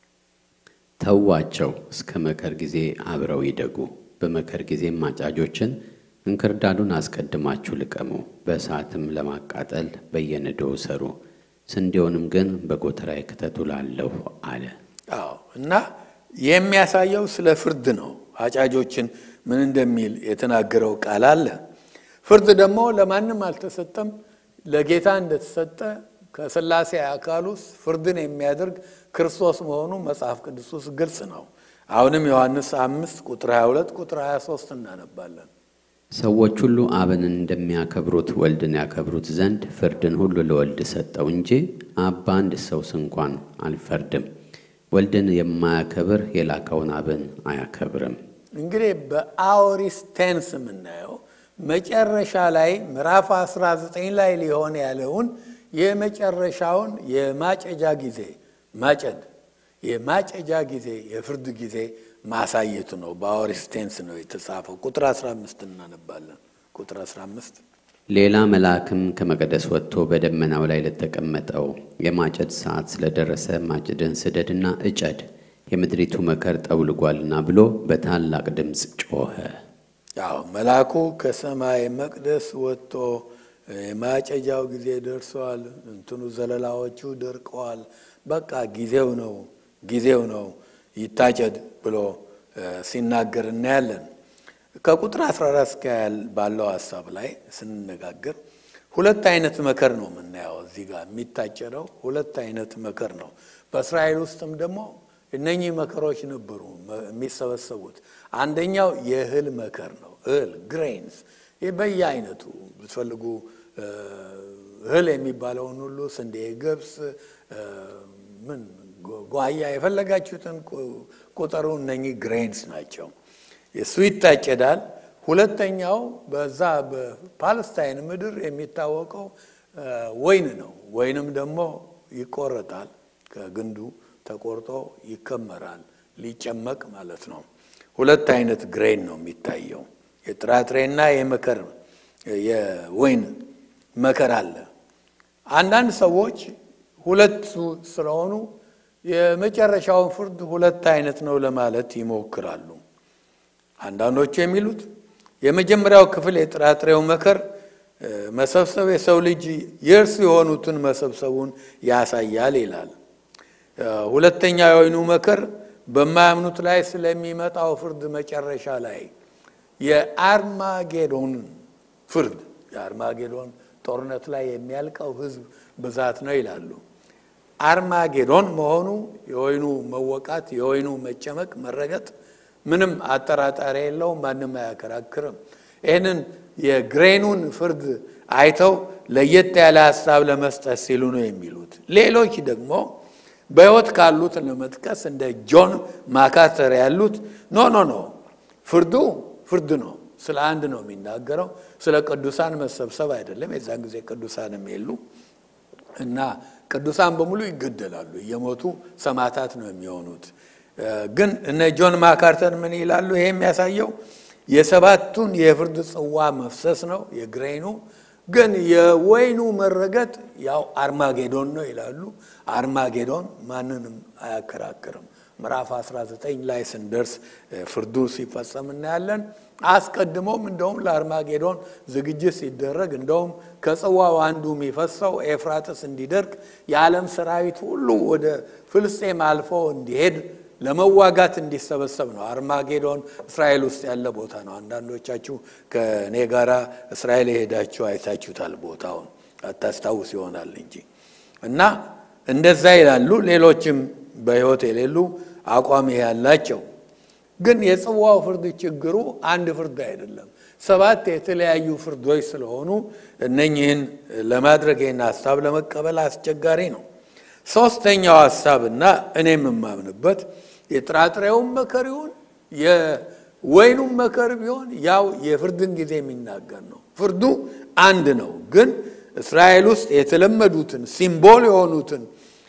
ተዋቸው እስከ መከር ጊዜ አብረው ይደጉ። በመከር ጊዜም አጫጆችን እንክርዳዱን አስቀድማችሁ ልቀሙ፣ በእሳትም ለማቃጠል በየነዶው ሰሩ። ስንዴውንም ግን በጎተራዬ ክተቱ እላለሁ አለ። አዎ እና የሚያሳየው ስለ ፍርድ ነው። አጫጆችን ምን እንደሚል የተናገረው ቃል አለ። ፍርድ ደግሞ ለማንም አልተሰጠም፣ ለጌታ እንደተሰጠ ከሥላሴ አካል ውስጥ ፍርድን የሚያደርግ ክርስቶስ መሆኑ መጽሐፍ ቅዱስ ውስጥ ግልጽ ነው። አሁንም ዮሐንስ አምስት ቁጥር 22 ቁጥር 23 እናነባለን። ሰዎች ሁሉ አብን እንደሚያከብሩት ወልድን ያከብሩት ዘንድ ፍርድን ሁሉ ለወልድ ሰጠው እንጂ አብ በአንድ ሰውስ እንኳን አልፈርድም። ወልድን የማያከብር የላከውን አብን አያከብርም። እንግዲህ በአውሪስ ቴንስ የምናየው መጨረሻ ላይ ምዕራፍ 19 ላይ ሊሆን ያለውን የመጨረሻውን የማጨጃ ጊዜ ማጨድ የማጨጃ ጊዜ የፍርድ ጊዜ ማሳየቱ ነው። በአውሪስ ቴንስ ነው የተጻፈው። ቁጥር 15 እናነባለን። ቁጥር 15 ሌላ መልአክም ከመቅደስ ወጥቶ በደመናው ላይ ለተቀመጠው የማጨድ ሰዓት ስለደረሰ ማጭድን ስደድና እጨድ የምድሪቱ መከር ጠውልጓልና ብሎ በታላቅ ድምፅ ጮኸ። ያው መልአኩ ከሰማይ መቅደስ ወጥቶ የማጨጃው ጊዜ ደርሷል፣ እንትኑ ዘለላዎቹ ደርቀዋል፣ በቃ ጊዜው ነው ጊዜው ነው ይታጨድ ብሎ ሲናገር እናያለን። ከቁጥር 14 እስከ ባለው ሀሳብ ላይ ስንነጋገር ሁለት አይነት መከር ነው የምናየው። እዚህ ጋር የሚታጨደው ሁለት አይነት መከር ነው። በእስራኤል ውስጥም ደግሞ እነኚህ መከሮች ነበሩ የሚሰበሰቡት። አንደኛው የእህል መከር ነው። እህል ግሬንስ፣ በየአይነቱ ብትፈልጉ እህል የሚባለውን ሁሉ ስንዴ፣ ገብስ፣ ምን ጓያ የፈለጋችሁትን ቁጠሩ። እነኚህ ግሬንስ ናቸው። እሱ ይታጨዳል። ሁለተኛው በዛ በፓለስታይን ምድር የሚታወቀው ወይን ነው። ወይንም ደግሞ ይቆረጣል፣ ከግንዱ ተቆርጦ ይከመራል፣ ሊጨመቅ ማለት ነው። ሁለት አይነት ግሬን ነው የሚታየው፣ የጥራጥሬና የመከር የወይን መከር አለ። አንዳንድ ሰዎች ሁለቱ ስለሆኑ የመጨረሻውን ፍርድ ሁለት አይነት ነው ለማለት ይሞክራሉ። አንዳንዶቹ የሚሉት የመጀመሪያው ክፍል የጥራጥሬው መከር መሰብሰብ የሰው ልጅ የእርሱ የሆኑትን መሰብሰቡን ያሳያል ይላል። ሁለተኛው የወይኑ መከር በማያምኑት ላይ ስለሚመጣው ፍርድ መጨረሻ ላይ የአርማጌዶንን ፍርድ የአርማጌዶን ጦርነት ላይ የሚያልቀው ሕዝብ ብዛት ነው ይላሉ። አርማጌዶን መሆኑ የወይኑ መወቃት፣ የወይኑ መጨመቅ፣ መረገጥ ምንም አጠራጣሪ የለውም። ማንም አያከራክርም። ይህንን የግሬኑን ፍርድ አይተው ለየት ያለ ሀሳብ ለመስጠት ሲሉ ነው የሚሉት። ሌሎች ደግሞ በሕይወት ካሉት ለመጥቀስ እንደ ጆን ማካተር ያሉት ኖ ኖ ኖ ፍርዱ ፍርድ ነው። ስለ አንድ ነው የሚናገረው፣ ስለ ቅዱሳን መሰብሰብ አይደለም። የዛን ጊዜ ቅዱሳንም የሉ እና ቅዱሳን በሙሉ ይገደላሉ፣ እየሞቱ ሰማዕታት ነው የሚሆኑት። ግን እነ ጆን ማካርተን ምን ይላሉ? ይሄ የሚያሳየው የሰባቱን የፍርድ ጽዋ መፍሰስ ነው የግሬኑ ግን የወይኑ መረገጥ ያው አርማጌዶን ነው ይላሉ። አርማጌዶን ማንንም አያከራክርም። ምዕራፍ 19 ላይ ስንደርስ ፍርዱ ሲፈጸም እናያለን። አስቀድሞም እንደውም ለአርማጌዶን ዝግጅት ሲደረግ እንደውም ከጽዋው አንዱ የሚፈሰው ኤፍራጥስ እንዲደርቅ የዓለም ሰራዊት ሁሉ ወደ ፍልስጤም አልፎ እንዲሄድ ለመዋጋት እንዲሰበሰብ ነው። አርማጌዶን እስራኤል ውስጥ ያለ ቦታ ነው። አንዳንዶቻችሁ ከእኔ ጋራ እስራኤል የሄዳችሁ አይታችሁታል። ቦታውን አታስታውስ ይሆናል እንጂ እና እንደዛ ይላሉ። ሌሎችም በሕይወት የሌሉ አቋም ያላቸው ግን የጽዋው ፍርድ ችግሩ አንድ ፍርድ አይደለም። ሰባት የተለያዩ ፍርዶች ስለሆኑ እነኝህን ለማድረግ ይህን ሀሳብ ለመቀበል አስቸጋሪ ነው። ሶስተኛው ሀሳብና እኔም የማምንበት የጥራጥሬውን መከር ይሁን የወይኑም መከር ቢሆን ያው የፍርድን ጊዜ የሚናገር ነው። ፍርዱ አንድ ነው። ግን እስራኤል ውስጥ የተለመዱትን ሲምቦል የሆኑትን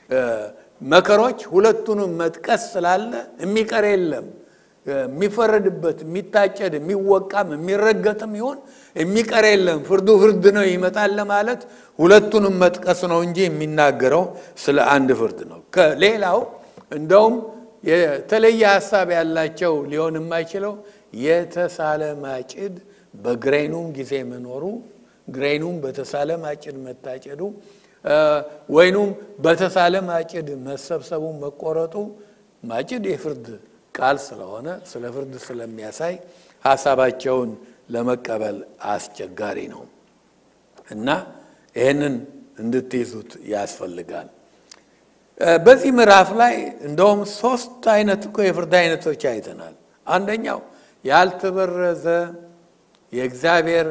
መከሮች ሁለቱንም መጥቀስ ስላለ የሚቀር የለም። የሚፈረድበት የሚታጨድ የሚወቃም የሚረገጥም ይሆን የሚቀር የለም። ፍርዱ ፍርድ ነው ይመጣል ለማለት ሁለቱንም መጥቀስ ነው እንጂ የሚናገረው ስለ አንድ ፍርድ ነው። ከሌላው እንደውም የተለየ ሀሳብ ያላቸው ሊሆን የማይችለው የተሳለ ማጭድ በግሬኑም ጊዜ መኖሩ ግሬኑም በተሳለ ማጭድ መታጨዱ ወይኑም በተሳለ ማጭድ መሰብሰቡ መቆረጡ ማጭድ የፍርድ ቃል ስለሆነ ስለ ፍርድ ስለሚያሳይ ሀሳባቸውን ለመቀበል አስቸጋሪ ነው እና ይህንን እንድትይዙት ያስፈልጋል። በዚህ ምዕራፍ ላይ እንደውም ሶስት አይነት እኮ የፍርድ አይነቶች አይተናል። አንደኛው ያልተበረዘ የእግዚአብሔር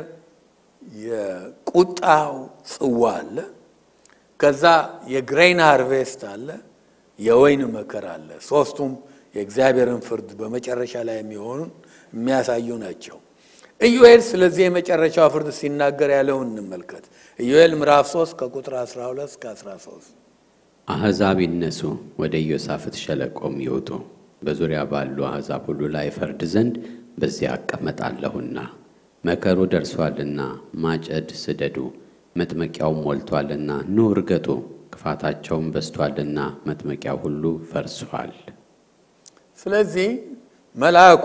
የቁጣው ጽዋ አለ። ከዛ የግሬን ሃርቬስት አለ፣ የወይን መከር አለ። ሶስቱም የእግዚአብሔርን ፍርድ በመጨረሻ ላይ የሚሆኑን የሚያሳዩ ናቸው። ኢዩኤል ስለዚህ የመጨረሻው ፍርድ ሲናገር ያለውን እንመልከት። ኢዩኤል ምዕራፍ 3 ከቁጥር 12 እስከ 13 አሕዛብ ይነሱ፣ ወደ ኢዮሳፍት ሸለቆም ይውጡ፣ በዙሪያ ባሉ አሕዛብ ሁሉ ላይ ፈርድ ዘንድ በዚያ አቀመጣለሁና። መከሩ ደርሷልና ማጨድ ስደዱ፣ መጥመቂያውም ሞልቷልና ኑ እርገጡ፣ ክፋታቸውም በዝቷልና መጥመቂያው ሁሉ ፈርሷል። ስለዚህ መልአኩ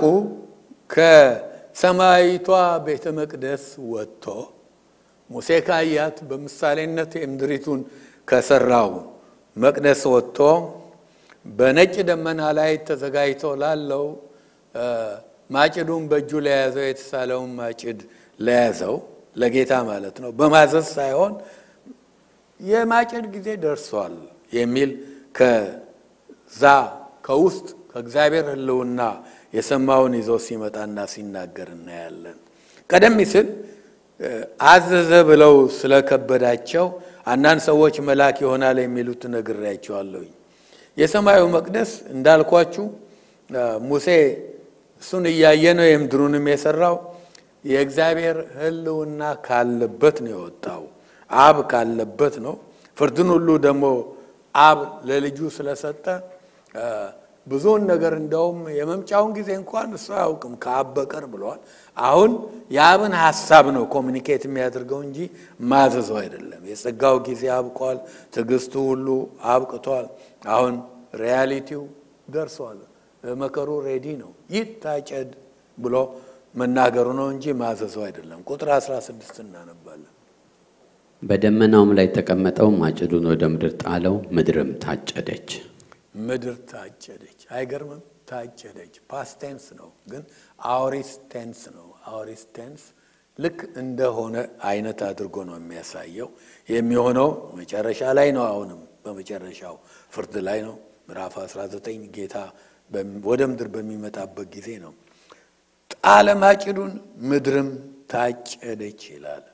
ከሰማያዊቷ ቤተ መቅደስ ወጥቶ ሙሴ ካያት በምሳሌነት የምድሪቱን ከሰራው መቅደስ ወጥቶ በነጭ ደመና ላይ ተዘጋጅቶ ላለው ማጭዱን በእጁ ለያዘው የተሳለውን ማጭድ ለያዘው ለጌታ ማለት ነው በማዘዝ ሳይሆን የማጭድ ጊዜ ደርሷል የሚል ከዛ ከውስጥ ከእግዚአብሔር ሕልውና የሰማውን ይዞ ሲመጣና ሲናገር እናያለን። ቀደም ሲል አዘዘ ብለው ስለከበዳቸው አንዳንድ ሰዎች መልአክ ይሆናል የሚሉት ነግሬያቸዋለሁኝ። የሰማዩ መቅደስ እንዳልኳችሁ ሙሴ እሱን እያየ ነው የምድሩንም የሰራው። የእግዚአብሔር ሕልውና ካለበት ነው የወጣው። አብ ካለበት ነው። ፍርድን ሁሉ ደግሞ አብ ለልጁ ስለሰጠ ብዙውን ነገር እንደውም የመምጫውን ጊዜ እንኳን እሱ አያውቅም ከአብ በቀር ብለዋል። አሁን የአብን ሀሳብ ነው ኮሚኒኬት የሚያደርገው እንጂ ማዘዘው አይደለም። የጸጋው ጊዜ አብቋል። ትዕግስቱ ሁሉ አብቅቷል። አሁን ሪያሊቲው ደርሷል። መከሩ ሬዲ ነው። ይታጨድ ብሎ መናገሩ ነው እንጂ ማዘዘው አይደለም። ቁጥር 16 እናነባለን። በደመናውም ላይ ተቀመጠው ማጭዱን ወደ ምድር ጣለው፣ ምድርም ታጨደች። ምድር ታጨደች። አይገርምም? ታጨደች። ፓስት ቴንስ ነው፣ ግን አውሪስ ቴንስ ነው። አውሪስ ቴንስ ልክ እንደሆነ አይነት አድርጎ ነው የሚያሳየው። የሚሆነው መጨረሻ ላይ ነው። አሁንም በመጨረሻው ፍርድ ላይ ነው። ምዕራፍ 19 ጌታ ወደ ምድር በሚመጣበት ጊዜ ነው። ጣለ ማጭዱን፣ ምድርም ታጨደች ይላል።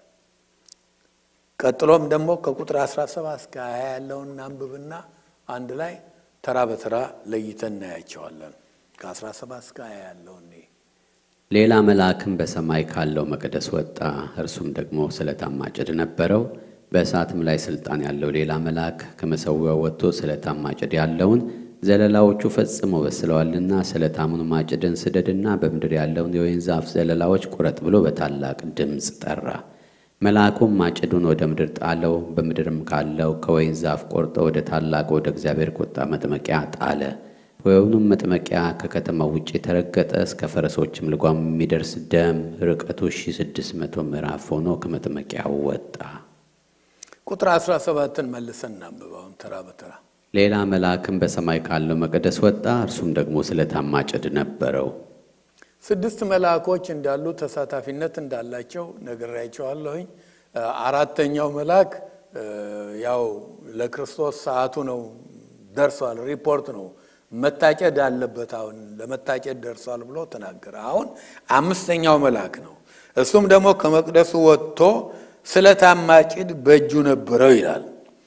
ቀጥሎም ደግሞ ከቁጥር 17 እስከ 20 ያለውን አንብብና አንድ ላይ ተራ በተራ ለይተን እናያቸዋለን። ከ17 እስከ 20 ያለውን ሌላ መልአክም በሰማይ ካለው መቅደስ ወጣ። እርሱም ደግሞ ስለታም ማጭድ ነበረው። በእሳትም ላይ ስልጣን ያለው ሌላ መልአክ ከመሠዊያው ወጥቶ ስለታም ማጭድ ያለውን ዘለላዎቹ ፈጽመው በስለዋልና ስለታሙን ማጭድን ስደድና በምድር ያለውን የወይን ዛፍ ዘለላዎች ቁረጥ ብሎ በታላቅ ድምፅ ጠራ። መልአኩም ማጭዱን ወደ ምድር ጣለው። በምድርም ካለው ከወይን ዛፍ ቆርጦ ወደ ታላቅ ወደ እግዚአብሔር ቁጣ መጥመቂያ ጣለ። ወይኑም መጥመቂያ ከከተማው ውጭ የተረገጠ እስከ ፈረሶችም ልጓም የሚደርስ ደም ርቀቱ ሺ ስድስት መቶ ምዕራፍ ሆኖ ከመጥመቂያው ወጣ። ቁጥር 17ን መልሰን እናንብበውን ተራ በተራ ሌላ መልአክም በሰማይ ካለው መቅደስ ወጣ። እርሱም ደግሞ ስለታም ማጭድ ነበረው። ስድስት መልአኮች እንዳሉ ተሳታፊነት እንዳላቸው ነግሬያቸዋለሁኝ። አራተኛው መልአክ ያው ለክርስቶስ ሰዓቱ ነው ደርሷል፣ ሪፖርት ነው መታጨድ አለበት፣ አሁን ለመታጨድ ደርሷል ብሎ ተናገረ። አሁን አምስተኛው መልአክ ነው። እሱም ደግሞ ከመቅደሱ ወጥቶ ስለታም ማጭድ በእጁ ነበረው ይላል።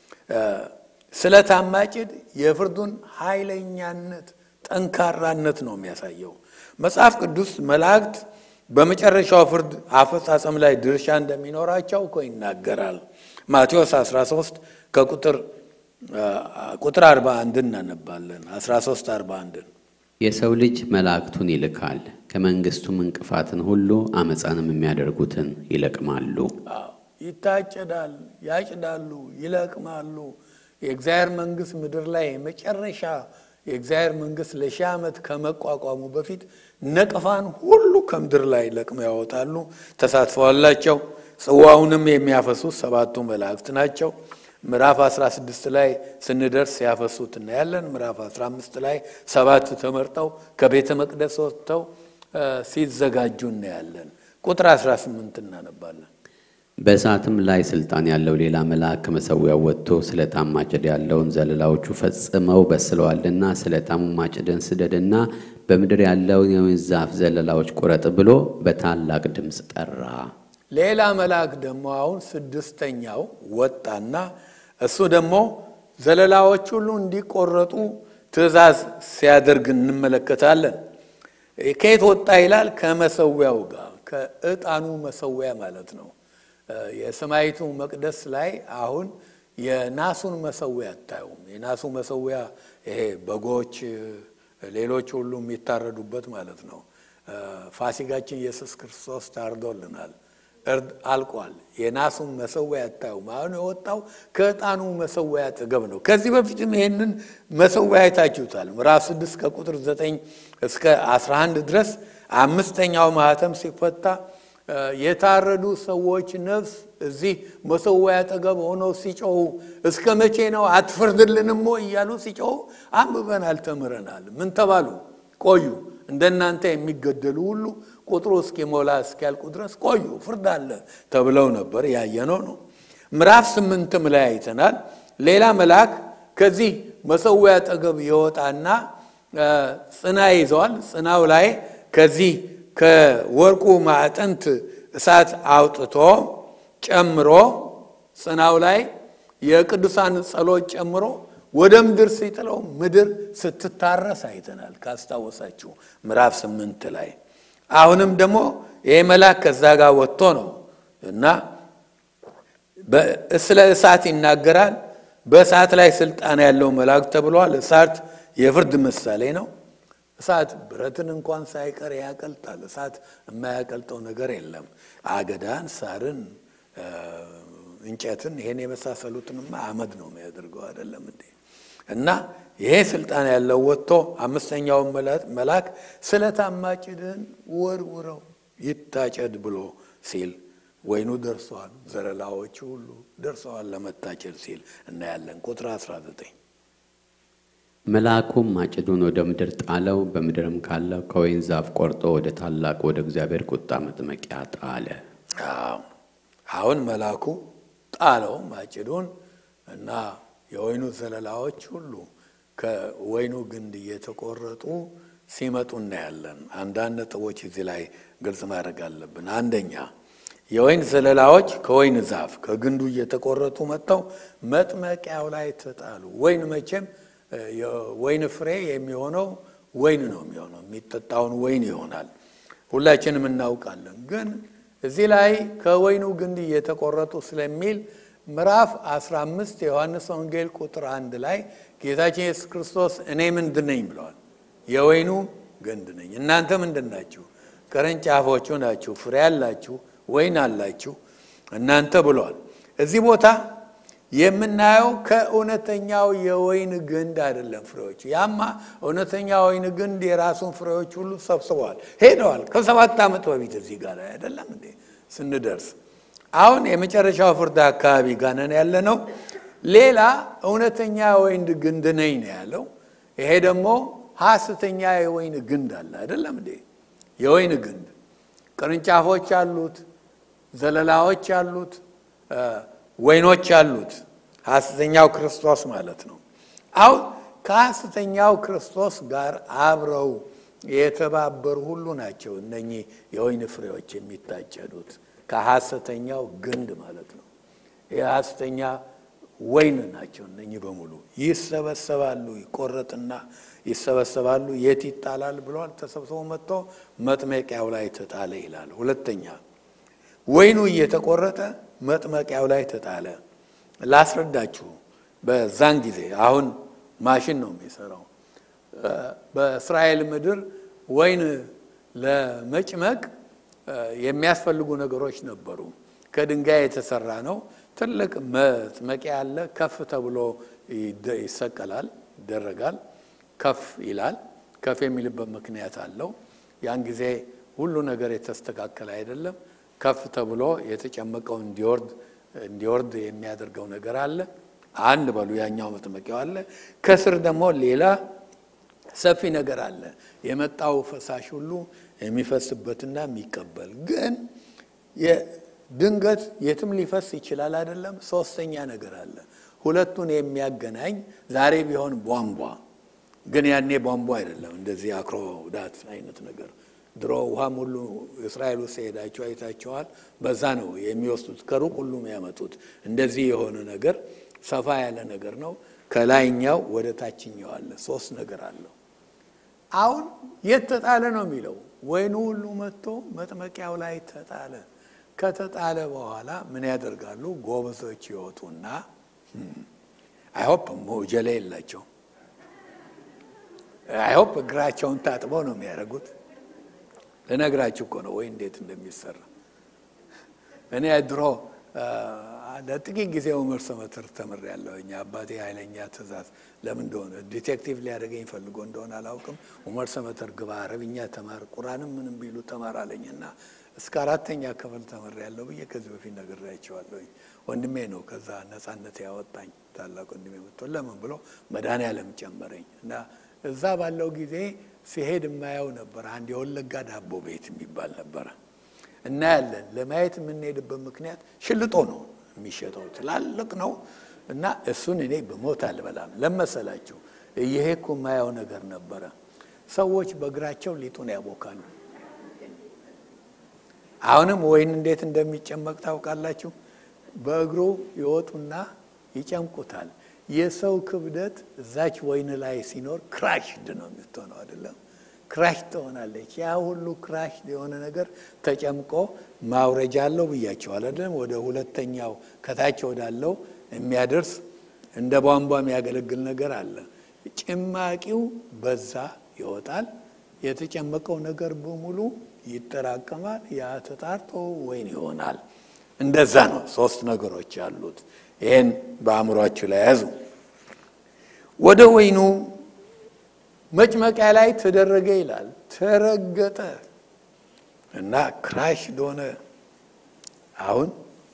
ስለታም ማጭድ የፍርዱን ኃይለኛነት ጠንካራነት ነው የሚያሳየው። መጽሐፍ ቅዱስ መላእክት በመጨረሻው ፍርድ አፈጻጸም ላይ ድርሻ እንደሚኖራቸው እኮ ይናገራል። ማቴዎስ 13 ከቁጥር ቁጥር 41 እናነባለን። 13 41 የሰው ልጅ መላእክቱን ይልካል፣ ከመንግሥቱም እንቅፋትን ሁሉ አመፃንም የሚያደርጉትን ይለቅማሉ። ይታጨዳል፣ ያጭዳሉ፣ ይለቅማሉ። የእግዚአብሔር መንግሥት ምድር ላይ መጨረሻ የእግዚአብሔር መንግሥት ለሺህ ዓመት ከመቋቋሙ በፊት ነቀፋን ሁሉ ከምድር ላይ ለቅመው ያወጣሉ። ተሳትፈዋላቸው። ጽዋውንም የሚያፈሱት ሰባቱ መላእክት ናቸው። ምዕራፍ 16 ላይ ስንደርስ ያፈሱት እናያለን። ምዕራፍ 15 ላይ ሰባት ተመርጠው ከቤተ መቅደስ ወጥተው ሲዘጋጁ እናያለን። ቁጥር 18 እናነባለን። በእሳትም ላይ ስልጣን ያለው ሌላ መልአክ ከመሠዊያው ወጥቶ ስለታም ማጭድ ያለውን ዘለላዎቹ ፈጽመው በስለዋልና ስለታሙ ማጭድን ስደድና በምድር ያለውን የወይን ዛፍ ዘለላዎች ቁረጥ ብሎ በታላቅ ድምፅ ጠራ። ሌላ መልአክ ደግሞ አሁን ስድስተኛው ወጣና እሱ ደግሞ ዘለላዎች ሁሉ እንዲቆረጡ ትእዛዝ ሲያደርግ እንመለከታለን። ከየት ወጣ ይላል? ከመሰዊያው ጋር ከዕጣኑ መሰዊያ ማለት ነው። የሰማይቱ መቅደስ ላይ አሁን የናሱን መሰዊያ አታዩም። የናሱ መሰዊያ ይሄ በጎች፣ ሌሎች ሁሉ የሚታረዱበት ማለት ነው። ፋሲጋችን ኢየሱስ ክርስቶስ ታርዶልናል። እርድ አልቋል። የናሱን መሰዊያ አታዩም። አሁን የወጣው ከዕጣኑ መሰዊያ አጠገብ ነው። ከዚህ በፊትም ይሄንን መሰዊያ አይታችሁታል። ምዕራፍ ስድስት ከቁጥር ዘጠኝ እስከ አስራ አንድ ድረስ አምስተኛው ማህተም ሲፈታ የታረዱ ሰዎች ነፍስ እዚህ መሰዊያ አጠገብ ሆነው ሲጮሁ እስከ መቼ ነው አትፈርድልንም እያሉ ሲጮሁ አንብበናል፣ ተምረናል። ምን ተባሉ? ቆዩ እንደናንተ የሚገደሉ ሁሉ ቁጥሩ እስኪሞላ እስኪያልቁ ድረስ ቆዩ፣ ፍርድ አለ ተብለው ነበር። ያየነው ነው። ምዕራፍ ስምንትም ላይ አይተናል። ሌላ መልአክ ከዚህ መሰዊያ አጠገብ ይወጣና ጽና ይዘዋል። ጽናው ላይ ከዚህ ከወርቁ ማዕጠንት እሳት አውጥቶ ጨምሮ ጽናው ላይ የቅዱሳን ጸሎት ጨምሮ ወደ ምድር ሲጥለው ምድር ስትታረስ አይተናል። ካስታወሳችሁ ምዕራፍ ስምንት ላይ አሁንም ደግሞ ይሄ መልአክ ከዛ ጋር ወጥቶ ነው እና ስለ እሳት ይናገራል። በእሳት ላይ ስልጣን ያለው መልአክ ተብሏል። እሳት የፍርድ ምሳሌ ነው። እሳት ብረትን እንኳን ሳይቀር ያቀልጣል። እሳት የማያቀልጠው ነገር የለም። አገዳን፣ ሳርን፣ እንጨትን ይሄን የመሳሰሉትንማ አመድ ነው የሚያደርገው አይደለም እንዴ? እና ይሄ ስልጣን ያለው ወጥቶ አምስተኛውን መልአክ ስለታም ማጭድህን ወርውረው ይታጨድ ብሎ ሲል ወይኑ ደርሰዋል፣ ዘለላዎቹ ሁሉ ደርሰዋል ለመታጨድ ሲል እናያለን። ቁጥር 19 መልአኩም ማጭዱን ወደ ምድር ጣለው፣ በምድርም ካለው ከወይን ዛፍ ቆርጦ ወደ ታላቅ ወደ እግዚአብሔር ቁጣ መጥመቂያ ጣለ። አሁን መልአኩ ጣለው ማጭዱን እና የወይኑ ዘለላዎች ሁሉ ከወይኑ ግንድ እየተቆረጡ ሲመጡ እናያለን። አንዳንድ ነጥቦች እዚህ ላይ ግልጽ ማድረግ አለብን። አንደኛ የወይን ዘለላዎች ከወይን ዛፍ ከግንዱ እየተቆረጡ መጥተው መጥመቂያው ላይ ተጣሉ። ወይን መቼም የወይን ፍሬ የሚሆነው ወይን ነው የሚሆነው፣ የሚጠጣውን ወይን ይሆናል። ሁላችንም እናውቃለን። ግን እዚህ ላይ ከወይኑ ግንድ እየተቆረጡ ስለሚል ምዕራፍ 15 የዮሐንስ ወንጌል ቁጥር አንድ ላይ ጌታችን ኢየሱስ ክርስቶስ እኔ ምንድን ነኝ ብለዋል። የወይኑ ግንድ ነኝ፣ እናንተ ምንድን ናችሁ? ቅርንጫፎቹ ናችሁ፣ ፍሬ አላችሁ፣ ወይን አላችሁ እናንተ ብለዋል። እዚህ ቦታ የምናየው ከእውነተኛው የወይን ግንድ አይደለም ፍሬዎች። ያማ እውነተኛ ወይን ግንድ የራሱን ፍሬዎች ሁሉ ሰብስበዋል፣ ሄደዋል። ከሰባት ዓመት በፊት እዚህ ጋር አይደለም እንዴ ስንደርስ አሁን የመጨረሻው ፍርድ አካባቢ ጋር ነን ያለ ነው። ሌላ እውነተኛ የወይን ግንድ ነኝ ነው ያለው። ይሄ ደግሞ ሐሰተኛ የወይን ግንድ አለ አይደለም እንዴ? የወይን ግንድ ቅርንጫፎች አሉት፣ ዘለላዎች አሉት፣ ወይኖች አሉት። ሐሰተኛው ክርስቶስ ማለት ነው። አሁን ከሐሰተኛው ክርስቶስ ጋር አብረው የተባበሩ ሁሉ ናቸው እነኚህ የወይን ፍሬዎች የሚታጨዱት ከሐሰተኛው ግንድ ማለት ነው። የሐሰተኛ ወይን ናቸው እነኚህ በሙሉ ይሰበሰባሉ። ይቆረጥና ይሰበሰባሉ። የት ይጣላል ብለዋል። ተሰብስቦ መጥቶ መጥመቂያው ላይ ተጣለ ይላል። ሁለተኛ ወይኑ እየተቆረጠ መጥመቂያው ላይ ተጣለ። ላስረዳችሁ። በዛን ጊዜ አሁን ማሽን ነው የሚሰራው። በእስራኤል ምድር ወይን ለመጭመቅ የሚያስፈልጉ ነገሮች ነበሩ። ከድንጋይ የተሰራ ነው። ትልቅ መጥመቂያ አለ። ከፍ ተብሎ ይሰቀላል፣ ይደረጋል። ከፍ ይላል። ከፍ የሚልበት ምክንያት አለው። ያን ጊዜ ሁሉ ነገር የተስተካከለ አይደለም። ከፍ ተብሎ የተጨመቀው እንዲወርድ እንዲወርድ የሚያደርገው ነገር አለ። አንድ በሉ ያኛው መጥመቂያው አለ። ከስር ደግሞ ሌላ ሰፊ ነገር አለ። የመጣው ፈሳሽ ሁሉ የሚፈስበትና የሚቀበል ግን ድንገት የትም ሊፈስ ይችላል አይደለም። ሶስተኛ ነገር አለ ሁለቱን የሚያገናኝ ዛሬ ቢሆን ቧንቧ ግን ያኔ ቧንቧ አይደለም፣ እንደዚህ አክሮዳት አይነት ነገር ድሮ ውሃም ሁሉ እስራኤል ውስጥ ሄዳችሁ አይታችኋል። በዛ ነው የሚወስዱት፣ ከሩቅ ሁሉ የሚያመጡት። እንደዚህ የሆነ ነገር ሰፋ ያለ ነገር ነው። ከላይኛው ወደ ታችኛው አለ። ሶስት ነገር አለው። አሁን የት ተጣለ ነው የሚለው። ወይኑ ሁሉ መጥቶ መጥመቂያው ላይ ተጣለ። ከተጣለ በኋላ ምን ያደርጋሉ? ጎበዞች ይወጡና አይሆፕ ሞጀሌ የላቸው አይሆፕ እግራቸውን ታጥበው ነው የሚያደርጉት። ልነግራችሁ እኮ ነው ወይ እንዴት እንደሚሰራ። እኔ ድሮ ለጥቂት ጊዜ ኡመር ሰመትር ተምሬያለሁ። እኛ አባቴ ኃይለኛ ትእዛዝ ለምን እንደሆነ ዲቴክቲቭ ሊያደርገኝ ፈልጎ እንደሆነ አላውቅም። ኡመር ሰመትር ግባ፣ አረብኛ ተማር፣ ቁርአንም ምንም ቢሉ ተማር አለኝና እስከ አራተኛ ክፍል ተምሬያለሁ ብዬ ከዚህ በፊት ነግሬያቸዋለሁ። ወንድሜ ነው ከዛ ነጻነት ያወጣኝ ታላቅ ወንድሜ መጥቶ ለምን ብሎ መድኃኔዓለም ጨመረኝ እና እዛ ባለው ጊዜ ሲሄድ የማየው ነበር። አንድ የወለጋ ዳቦ ቤት የሚባል ነበረ። እናያለን። ለማየት የምንሄድበት ምክንያት ሽልጦ ነው የሚሸጠው፣ ትላልቅ ነው እና እሱን እኔ በሞት አልበላም። ለመሰላችሁ እየሄድኩ የማየው ነገር ነበረ። ሰዎች በእግራቸው ሊጡን ያቦካሉ። አሁንም ወይን እንዴት እንደሚጨመቅ ታውቃላችሁ? በእግሩ ይወጡና ይጨምቁታል። የሰው ክብደት እዛች ወይን ላይ ሲኖር ክራሽድ ነው የምትሆነው፣ አይደለም ክራሽ ትሆናለች። ያ ሁሉ ክራሽ የሆነ ነገር ተጨምቆ ማውረጃ አለው ብያቸዋል፣ አይደለም ወደ ሁለተኛው ከታች ወዳለው የሚያደርስ እንደ ቧንቧ የሚያገለግል ነገር አለ። ጭማቂው በዛ ይወጣል። የተጨመቀው ነገር በሙሉ ይጠራቀማል። ያ ተጣርቶ ወይን ይሆናል። እንደዛ ነው። ሶስት ነገሮች አሉት። ይህን በአእምሯችሁ ላይ ያዙ። ወደ ወይኑ መጭመቂያ ላይ ተደረገ ይላል። ተረገጠ እና ክራሽ ዶነ። አሁን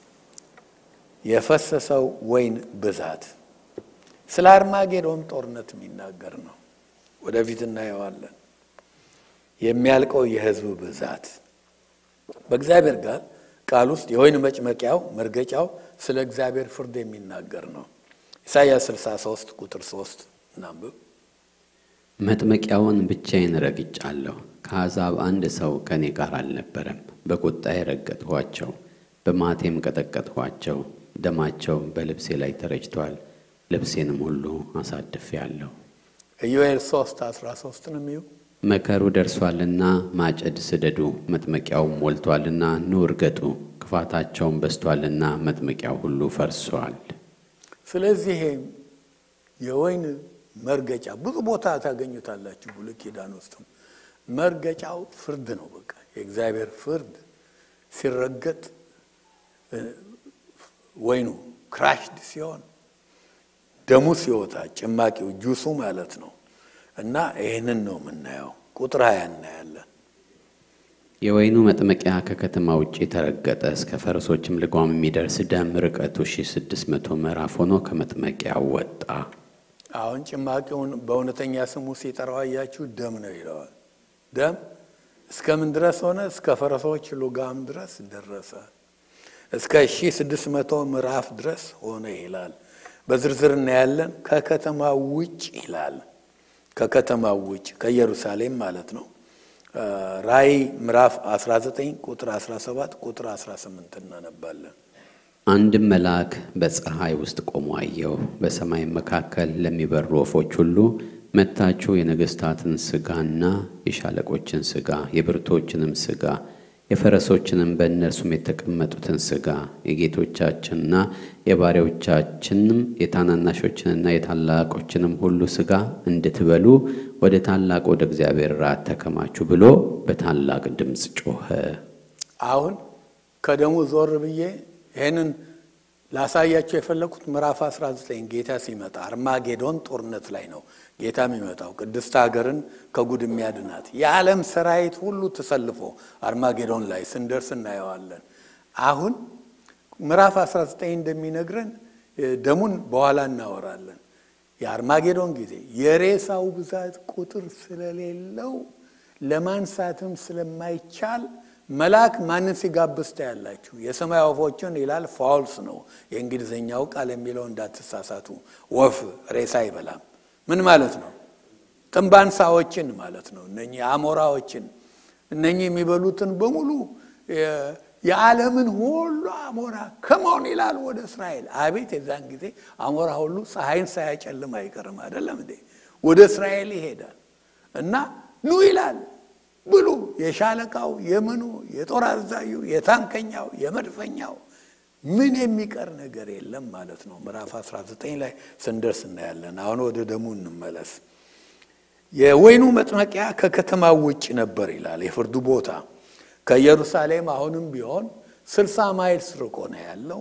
የፈሰሰው ወይን ብዛት ስለ አርማጌዶን ጦርነት የሚናገር ነው። ወደፊት እናየዋለን። የሚያልቀው የሕዝብ ብዛት በእግዚአብሔር ጋር ቃል ውስጥ የወይን መጭመቂያው መርገጫው ስለ እግዚአብሔር ፍርድ የሚናገር ነው። ኢሳይያስ 63 ቁጥር 3 እናንብብ። መጥመቂያውን ብቻዬን ረግጫለሁ፣ ከአሕዛብ አንድ ሰው ከእኔ ጋር አልነበረም። በቁጣዬ ረገጥኋቸው፣ በማቴም ቀጠቀጥኋቸው። ደማቸው በልብሴ ላይ ተረጭቷል፣ ልብሴንም ሁሉ አሳድፌአለሁ። ኢዮኤል 3 13 ነው የሚዩ መከሩ ደርሷልና ማጨድ ስደዱ፣ መጥመቂያውም ሞልቷልና ኑ እርገጡ። ክፋታቸውም በዝቷልና መጥመቂያው ሁሉ ፈርሷል። ስለዚህ የወይን መርገጫ ብዙ ቦታ ታገኙታላችሁ። ብሉይ ኪዳን ውስጥም መርገጫው ፍርድ ነው። በቃ የእግዚአብሔር ፍርድ ሲረገጥ ወይኑ ክራሽድ ሲሆን ደሙ ሲወጣ ጭማቂው ጁሱ ማለት ነው። እና ይህንን ነው የምናየው። ቁጥር ሀያ እናያለን። የወይኑ መጥመቂያ ከከተማ ውጭ ተረገጠ፣ እስከ ፈረሶችም ልጓም የሚደርስ ደም ርቀቱ ሺህ ስድስት መቶ ምዕራፍ ሆኖ ከመጥመቂያው ወጣ። አሁን ጭማቂውን በእውነተኛ ስሙ ሲጠራው አያችሁ፣ ደም ነው ይለዋል። ደም እስከምን ድረስ ሆነ? እስከ ፈረሶች ልጓም ድረስ ደረሰ። እስከ ሺህ ስድስት መቶ ምዕራፍ ድረስ ሆነ ይላል። በዝርዝር እናያለን። ከከተማ ውጭ ይላል ከከተማው ውጭ ከኢየሩሳሌም ማለት ነው። ራእይ ምዕራፍ 19 ቁጥር 17 ቁጥር 18 እናነባለን። አንድም መልአክ በፀሐይ ውስጥ ቆሞ አየሁ። በሰማይም መካከል ለሚበሩ ወፎች ሁሉ መጥታችሁ የነገሥታትን ሥጋና የሻለቆችን ሥጋ የብርቶችንም ሥጋ የፈረሶችንም በእነርሱም የተቀመጡትን ሥጋ የጌቶቻችንና የባሪያዎቻችንም የታናናሾችንና የታላቆችንም ሁሉ ሥጋ እንድትበሉ ወደ ታላቅ ወደ እግዚአብሔር ራት ተከማቹ ብሎ በታላቅ ድምፅ ጮኸ። አሁን ከደሙ ዞር ብዬ ይህንን ላሳያቸው የፈለኩት ምዕራፍ 19 ጌታ ሲመጣ አርማጌዶን ጦርነት ላይ ነው ጌታ የሚመጣው ቅድስት ሀገርን ከጉድ የሚያድናት የዓለም ሰራዊት ሁሉ ተሰልፎ አርማጌዶን ላይ ስንደርስ እናየዋለን። አሁን ምዕራፍ 19 እንደሚነግረን ደሙን በኋላ እናወራለን። የአርማጌዶን ጊዜ የሬሳው ብዛት ቁጥር ስለሌለው ለማንሳትም ስለማይቻል መልአክ ማንን ሲጋብዝ ታያላችሁ? የሰማይ ወፎችን ይላል። ፋውልስ ነው የእንግሊዝኛው ቃል የሚለው እንዳትሳሳቱ። ወፍ ሬሳ አይበላም። ምን ማለት ነው? ጥንባንሳዎችን ማለት ነው። እነኚህ አሞራዎችን እነኚህ የሚበሉትን በሙሉ የዓለምን ሁሉ አሞራ ከመሆን ይላል ወደ እስራኤል። አቤት የዛን ጊዜ አሞራ ሁሉ ፀሐይን ሳያጨልም አይቀርም አይደለም እንዴ? ወደ እስራኤል ይሄዳል እና ኑ ይላል ብሉ። የሻለቃው የምኑ የጦር አዛዡ የታንከኛው የመድፈኛው ምን የሚቀር ነገር የለም ማለት ነው። ምዕራፍ 19 ላይ ስንደርስ እናያለን። አሁን ወደ ደሙ እንመለስ። የወይኑ መጥመቂያ ከከተማው ውጭ ነበር ይላል የፍርዱ ቦታ ከኢየሩሳሌም አሁንም ቢሆን ስልሳ ማይልስ ርቆ ነው ያለው።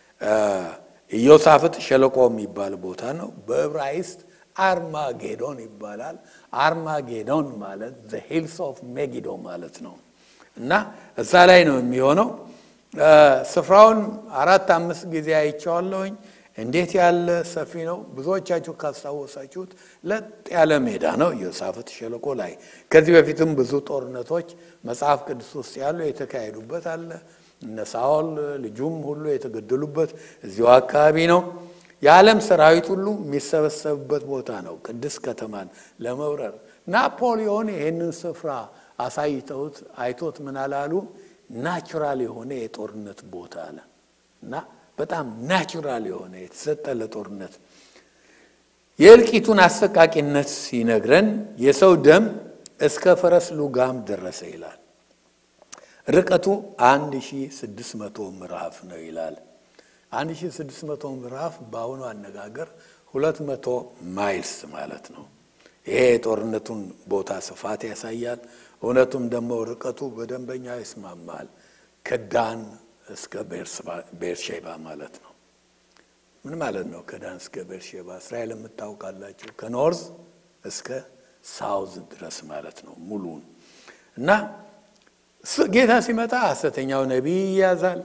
ኢዮሳፍጥ ሸለቆ የሚባል ቦታ ነው። በዕብራይስጥ አርማጌዶን ይባላል። አርማጌዶን ማለት ዘ ሂልስ ኦፍ ሜጊዶ ማለት ነው እና እዛ ላይ ነው የሚሆነው። ስፍራውን አራት አምስት ጊዜ አይቼዋለሁኝ። እንዴት ያለ ሰፊ ነው! ብዙዎቻችሁ ካስታወሳችሁት ለጥ ያለ ሜዳ ነው ኢዮሳፍጥ ሸለቆ ላይ። ከዚህ በፊትም ብዙ ጦርነቶች መጽሐፍ ቅዱስ ውስጥ ያሉ የተካሄዱበት አለ። እነ ሳኦል ልጁም ሁሉ የተገደሉበት እዚሁ አካባቢ ነው። የዓለም ሰራዊት ሁሉ የሚሰበሰብበት ቦታ ነው። ቅድስት ከተማን ለመውረር ናፖሊዮን ይህንን ስፍራ አሳይተውት አይቶት ምን አላሉ? ናቹራል የሆነ የጦርነት ቦታ አለ እና በጣም ናቹራል የሆነ የተሰጠ ለጦርነት የእልቂቱን አሰቃቂነት ሲነግረን የሰው ደም እስከ ፈረስ ሉጋም ደረሰ ይላል። ርቀቱ 1600 ምዕራፍ ነው ይላል። 1600 ምዕራፍ በአሁኑ አነጋገር 200 ማይልስ ማለት ነው። ይሄ የጦርነቱን ቦታ ስፋት ያሳያል። እውነቱም ደግሞ ርቀቱ በደንበኛ ይስማማል። ከዳን እስከ ቤርሼባ ማለት ነው። ምን ማለት ነው? ከዳን እስከ ቤርሼባ እስራኤል የምታውቃላችሁ ከኖርዝ እስከ ሳውዝ ድረስ ማለት ነው ሙሉን እና ጌታ ሲመጣ ሐሰተኛው ነቢይ ይያዛል፣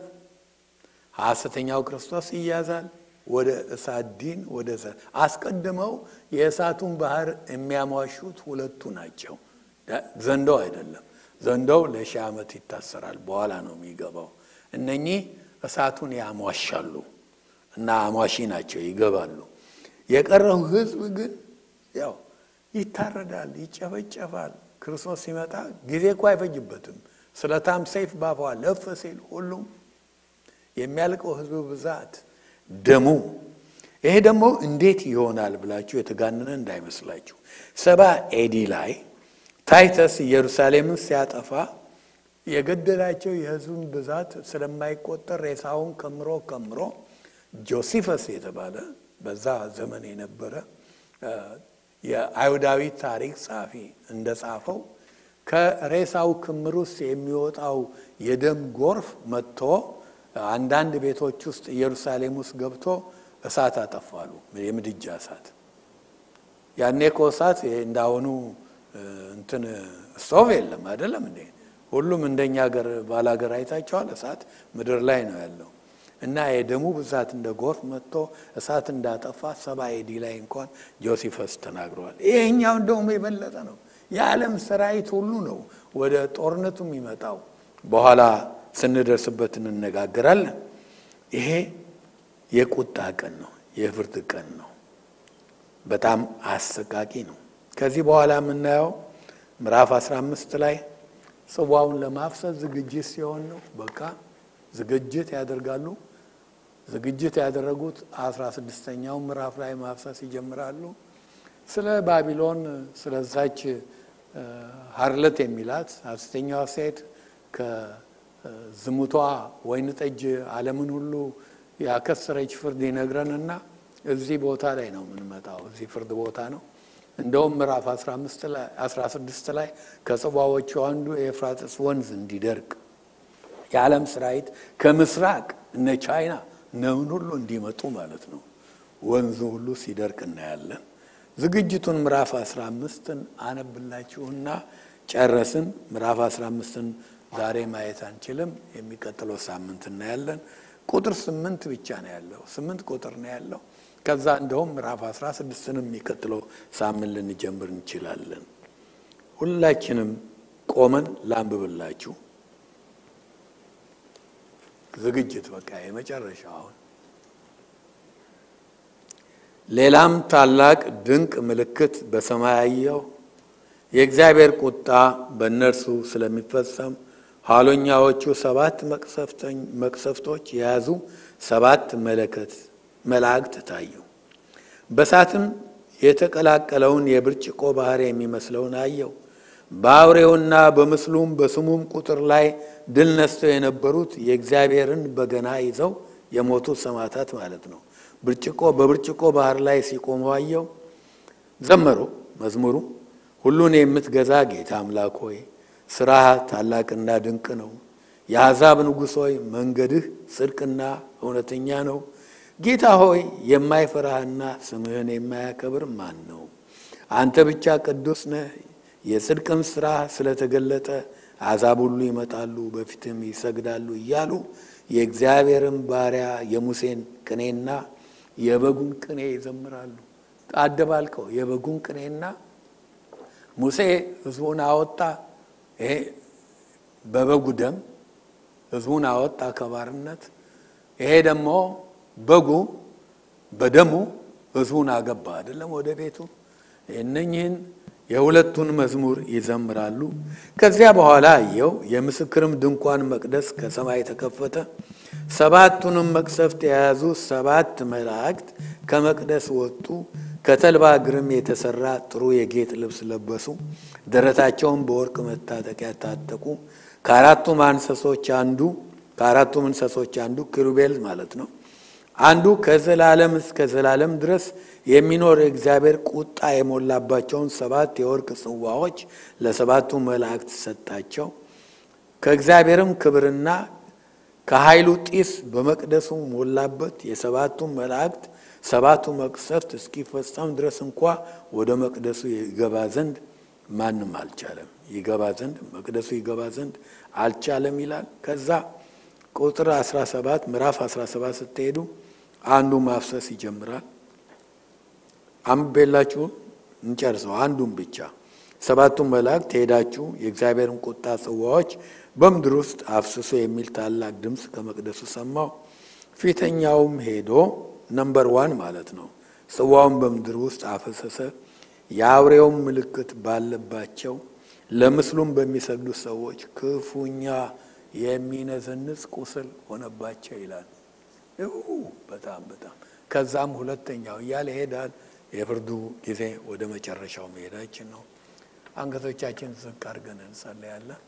ሐሰተኛው ክርስቶስ ይያዛል። ወደ እሳት ዲን ወደ አስቀድመው የእሳቱን ባህር የሚያሟሹት ሁለቱ ናቸው። ዘንዶው አይደለም። ዘንዶው ለሺህ ዓመት ይታሰራል፣ በኋላ ነው የሚገባው። እነኚህ እሳቱን ያሟሻሉ እና አሟሺ ናቸው፣ ይገባሉ። የቀረው ሕዝብ ግን ያው ይታረዳል፣ ይጨፈጨፋል። ክርስቶስ ሲመጣ ጊዜ እኮ አይፈጅበትም። ስለታም ሰይፍ ባፏ ለፍ ሲል ሁሉም የሚያልቀው ሕዝብ ብዛት ደሙ ይሄ ደግሞ እንዴት ይሆናል ብላችሁ የተጋነነ እንዳይመስላችሁ። ሰባ ኤዲ ላይ ታይተስ ኢየሩሳሌምን ሲያጠፋ የገደላቸው የህዝቡን ብዛት ስለማይቆጠር ሬሳውን ከምሮ ከምሮ ጆሲፈስ የተባለ በዛ ዘመን የነበረ የአይሁዳዊ ታሪክ ጸሐፊ እንደጻፈው ከሬሳው ክምር ውስጥ የሚወጣው የደም ጎርፍ መጥቶ አንዳንድ ቤቶች ውስጥ ኢየሩሳሌም ውስጥ ገብቶ እሳት አጠፋሉ። የምድጃ እሳት። ያኔ እኮ እሳት እንዳሁኑ እንትን ስቶቭ የለም አይደለም እንዴ? ሁሉም እንደኛ ሀገር ባላገር አይታቸዋል። እሳት ምድር ላይ ነው ያለው እና የደሙ ብዛት እንደ ጎርፍ መጥቶ እሳት እንዳጠፋ ሰባ ኤዲ ላይ እንኳን ጆሲፈስ ተናግረዋል። ይሄኛው እንደውም የበለጠ ነው። የዓለም ሰራዊት ሁሉ ነው ወደ ጦርነቱ የሚመጣው። በኋላ ስንደርስበት እንነጋገራለን። ይሄ የቁጣ ቀን ነው፣ የፍርድ ቀን ነው። በጣም አሰቃቂ ነው። ከዚህ በኋላ የምናየው ምዕራፍ 15 ላይ ጽዋውን ለማፍሰስ ዝግጅት ሲሆን ነው። በቃ ዝግጅት ያደርጋሉ። ዝግጅት ያደረጉት አስራ ስድስተኛው ምዕራፍ ላይ ማፍሰስ ይጀምራሉ። ስለ ባቢሎን ስለዛች ሀርለት የሚላት ሐሰተኛዋ ሴት ከዝሙቷ ወይን ጠጅ ዓለምን ሁሉ ያከሰረች ፍርድ ይነግረንና እዚህ ቦታ ላይ ነው የምንመጣው። እዚህ ፍርድ ቦታ ነው። እንደውም ምዕራፍ 16 ላይ ከጽዋዎቹ አንዱ የኤፍራጥስ ወንዝ እንዲደርቅ የዓለም ሰራዊት ከምስራቅ እነ ቻይና ነውን ሁሉ እንዲመጡ ማለት ነው። ወንዙ ሁሉ ሲደርቅ እናያለን። ዝግጅቱን ምዕራፍ 15ን አነብላችሁና ጨረስን። ምዕራፍ 15ን ዛሬ ማየት አንችልም፣ የሚቀጥለው ሳምንት እናያለን። ቁጥር ስምንት ብቻ ነው ያለው። ስምንት ቁጥር ነው ያለው። ከዛ እንደውም ምዕራፍ አስራ ስድስትንም የሚቀጥለው ሳምንት ልንጀምር እንችላለን። ሁላችንም ቆመን ላንብብላችሁ። ዝግጅት በቃ የመጨረሻ አሁን ሌላም ታላቅ ድንቅ ምልክት በሰማይ አየሁ። የእግዚአብሔር ቁጣ በእነርሱ ስለሚፈጸም ኋለኛዎቹ ሰባት መቅሰፍቶች የያዙ ሰባት መለከት መላእክት ታዩ። በእሳትም የተቀላቀለውን የብርጭቆ ባህር የሚመስለውን አየው። በአውሬውና በምስሉም በስሙም ቁጥር ላይ ድል ነስተው የነበሩት የእግዚአብሔርን በገና ይዘው የሞቱት ሰማዕታት ማለት ነው። ብርጭቆ በብርጭቆ ባህር ላይ ሲቆሙ አየው። ዘመሩ መዝሙሩ ሁሉን የምትገዛ ጌታ አምላክ ሆይ ስራህ ታላቅና ድንቅ ነው። የአሕዛብ ንጉሥ ሆይ መንገድህ ጽድቅና እውነተኛ ነው። ጌታ ሆይ የማይፈራህና ስምህን የማያከብር ማን ነው? አንተ ብቻ ቅዱስ ነህ። የጽድቅም ስራ ስለተገለጠ አሕዛብ ሁሉ ይመጣሉ፣ በፊትም ይሰግዳሉ እያሉ የእግዚአብሔርን ባሪያ የሙሴን ቅኔና የበጉን ቅኔ ይዘምራሉ። አደባልቀው የበጉን ቅኔና ሙሴ ሕዝቡን አወጣ። ይሄ በበጉ ደም ሕዝቡን አወጣ ከባርነት። ይሄ ደግሞ በጉ በደሙ ሕዝቡን አገባ አይደለም ወደ ቤቱ። እነኝህን የሁለቱን መዝሙር ይዘምራሉ። ከዚያ በኋላ አየው የምስክርም ድንኳን መቅደስ ከሰማይ ተከፈተ። ሰባቱንም መቅሰፍት የያዙ ሰባት መላእክት ከመቅደስ ወጡ። ከተልባ እግርም የተሰራ ጥሩ የጌጥ ልብስ ለበሱ። ደረታቸውን በወርቅ መታጠቂያ ታጠቁ። ከአራቱም እንስሶች አንዱ ከአራቱም እንስሶች አንዱ ኪሩቤል ማለት ነው። አንዱ ከዘላለም እስከ ዘላለም ድረስ የሚኖር የእግዚአብሔር ቁጣ የሞላባቸውን ሰባት የወርቅ ጽዋዎች ለሰባቱ መላእክት ሰጣቸው። ከእግዚአብሔርም ክብርና ከኃይሉ ጢስ በመቅደሱ ሞላበት። የሰባቱ መላእክት ሰባቱ መቅሰፍት እስኪፈጸም ድረስ እንኳ ወደ መቅደሱ ይገባ ዘንድ ማንም አልቻለም። ይገባ ዘንድ መቅደሱ ይገባ ዘንድ አልቻለም ይላል። ከዛ ቁጥር 17 ምዕራፍ 17 ስትሄዱ አንዱ ማፍሰስ ይጀምራል። አንብቤላችሁ እንጨርሰው። አንዱን ብቻ ሰባቱን መላእክት ሄዳችሁ የእግዚአብሔርን ቁጣ ጽዋዎች በምድር ውስጥ አፍስሶ የሚል ታላቅ ድምፅ ከመቅደሱ ሰማሁ። ፊተኛውም ሄዶ ነምበር ዋን ማለት ነው ጽዋውን በምድር ውስጥ አፈሰሰ። የአውሬውን ምልክት ባለባቸው ለምስሉም በሚሰግዱ ሰዎች ክፉኛ የሚነዘንዝ ቁስል ሆነባቸው ይላል። በጣም በጣም ከዛም ሁለተኛው እያለ ይሄዳል። የፍርዱ ጊዜ ወደ መጨረሻው መሄዳችን ነው። አንገቶቻችን ዝቅ አድርገን እንጸለያለን።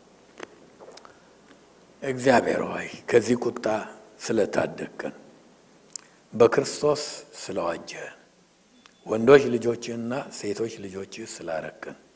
እግዚአብሔር ሆይ ከዚህ ቁጣ ስለታደግከን በክርስቶስ ስለዋጀህን ወንዶች ልጆችህና ሴቶች ልጆችህ ስላረክን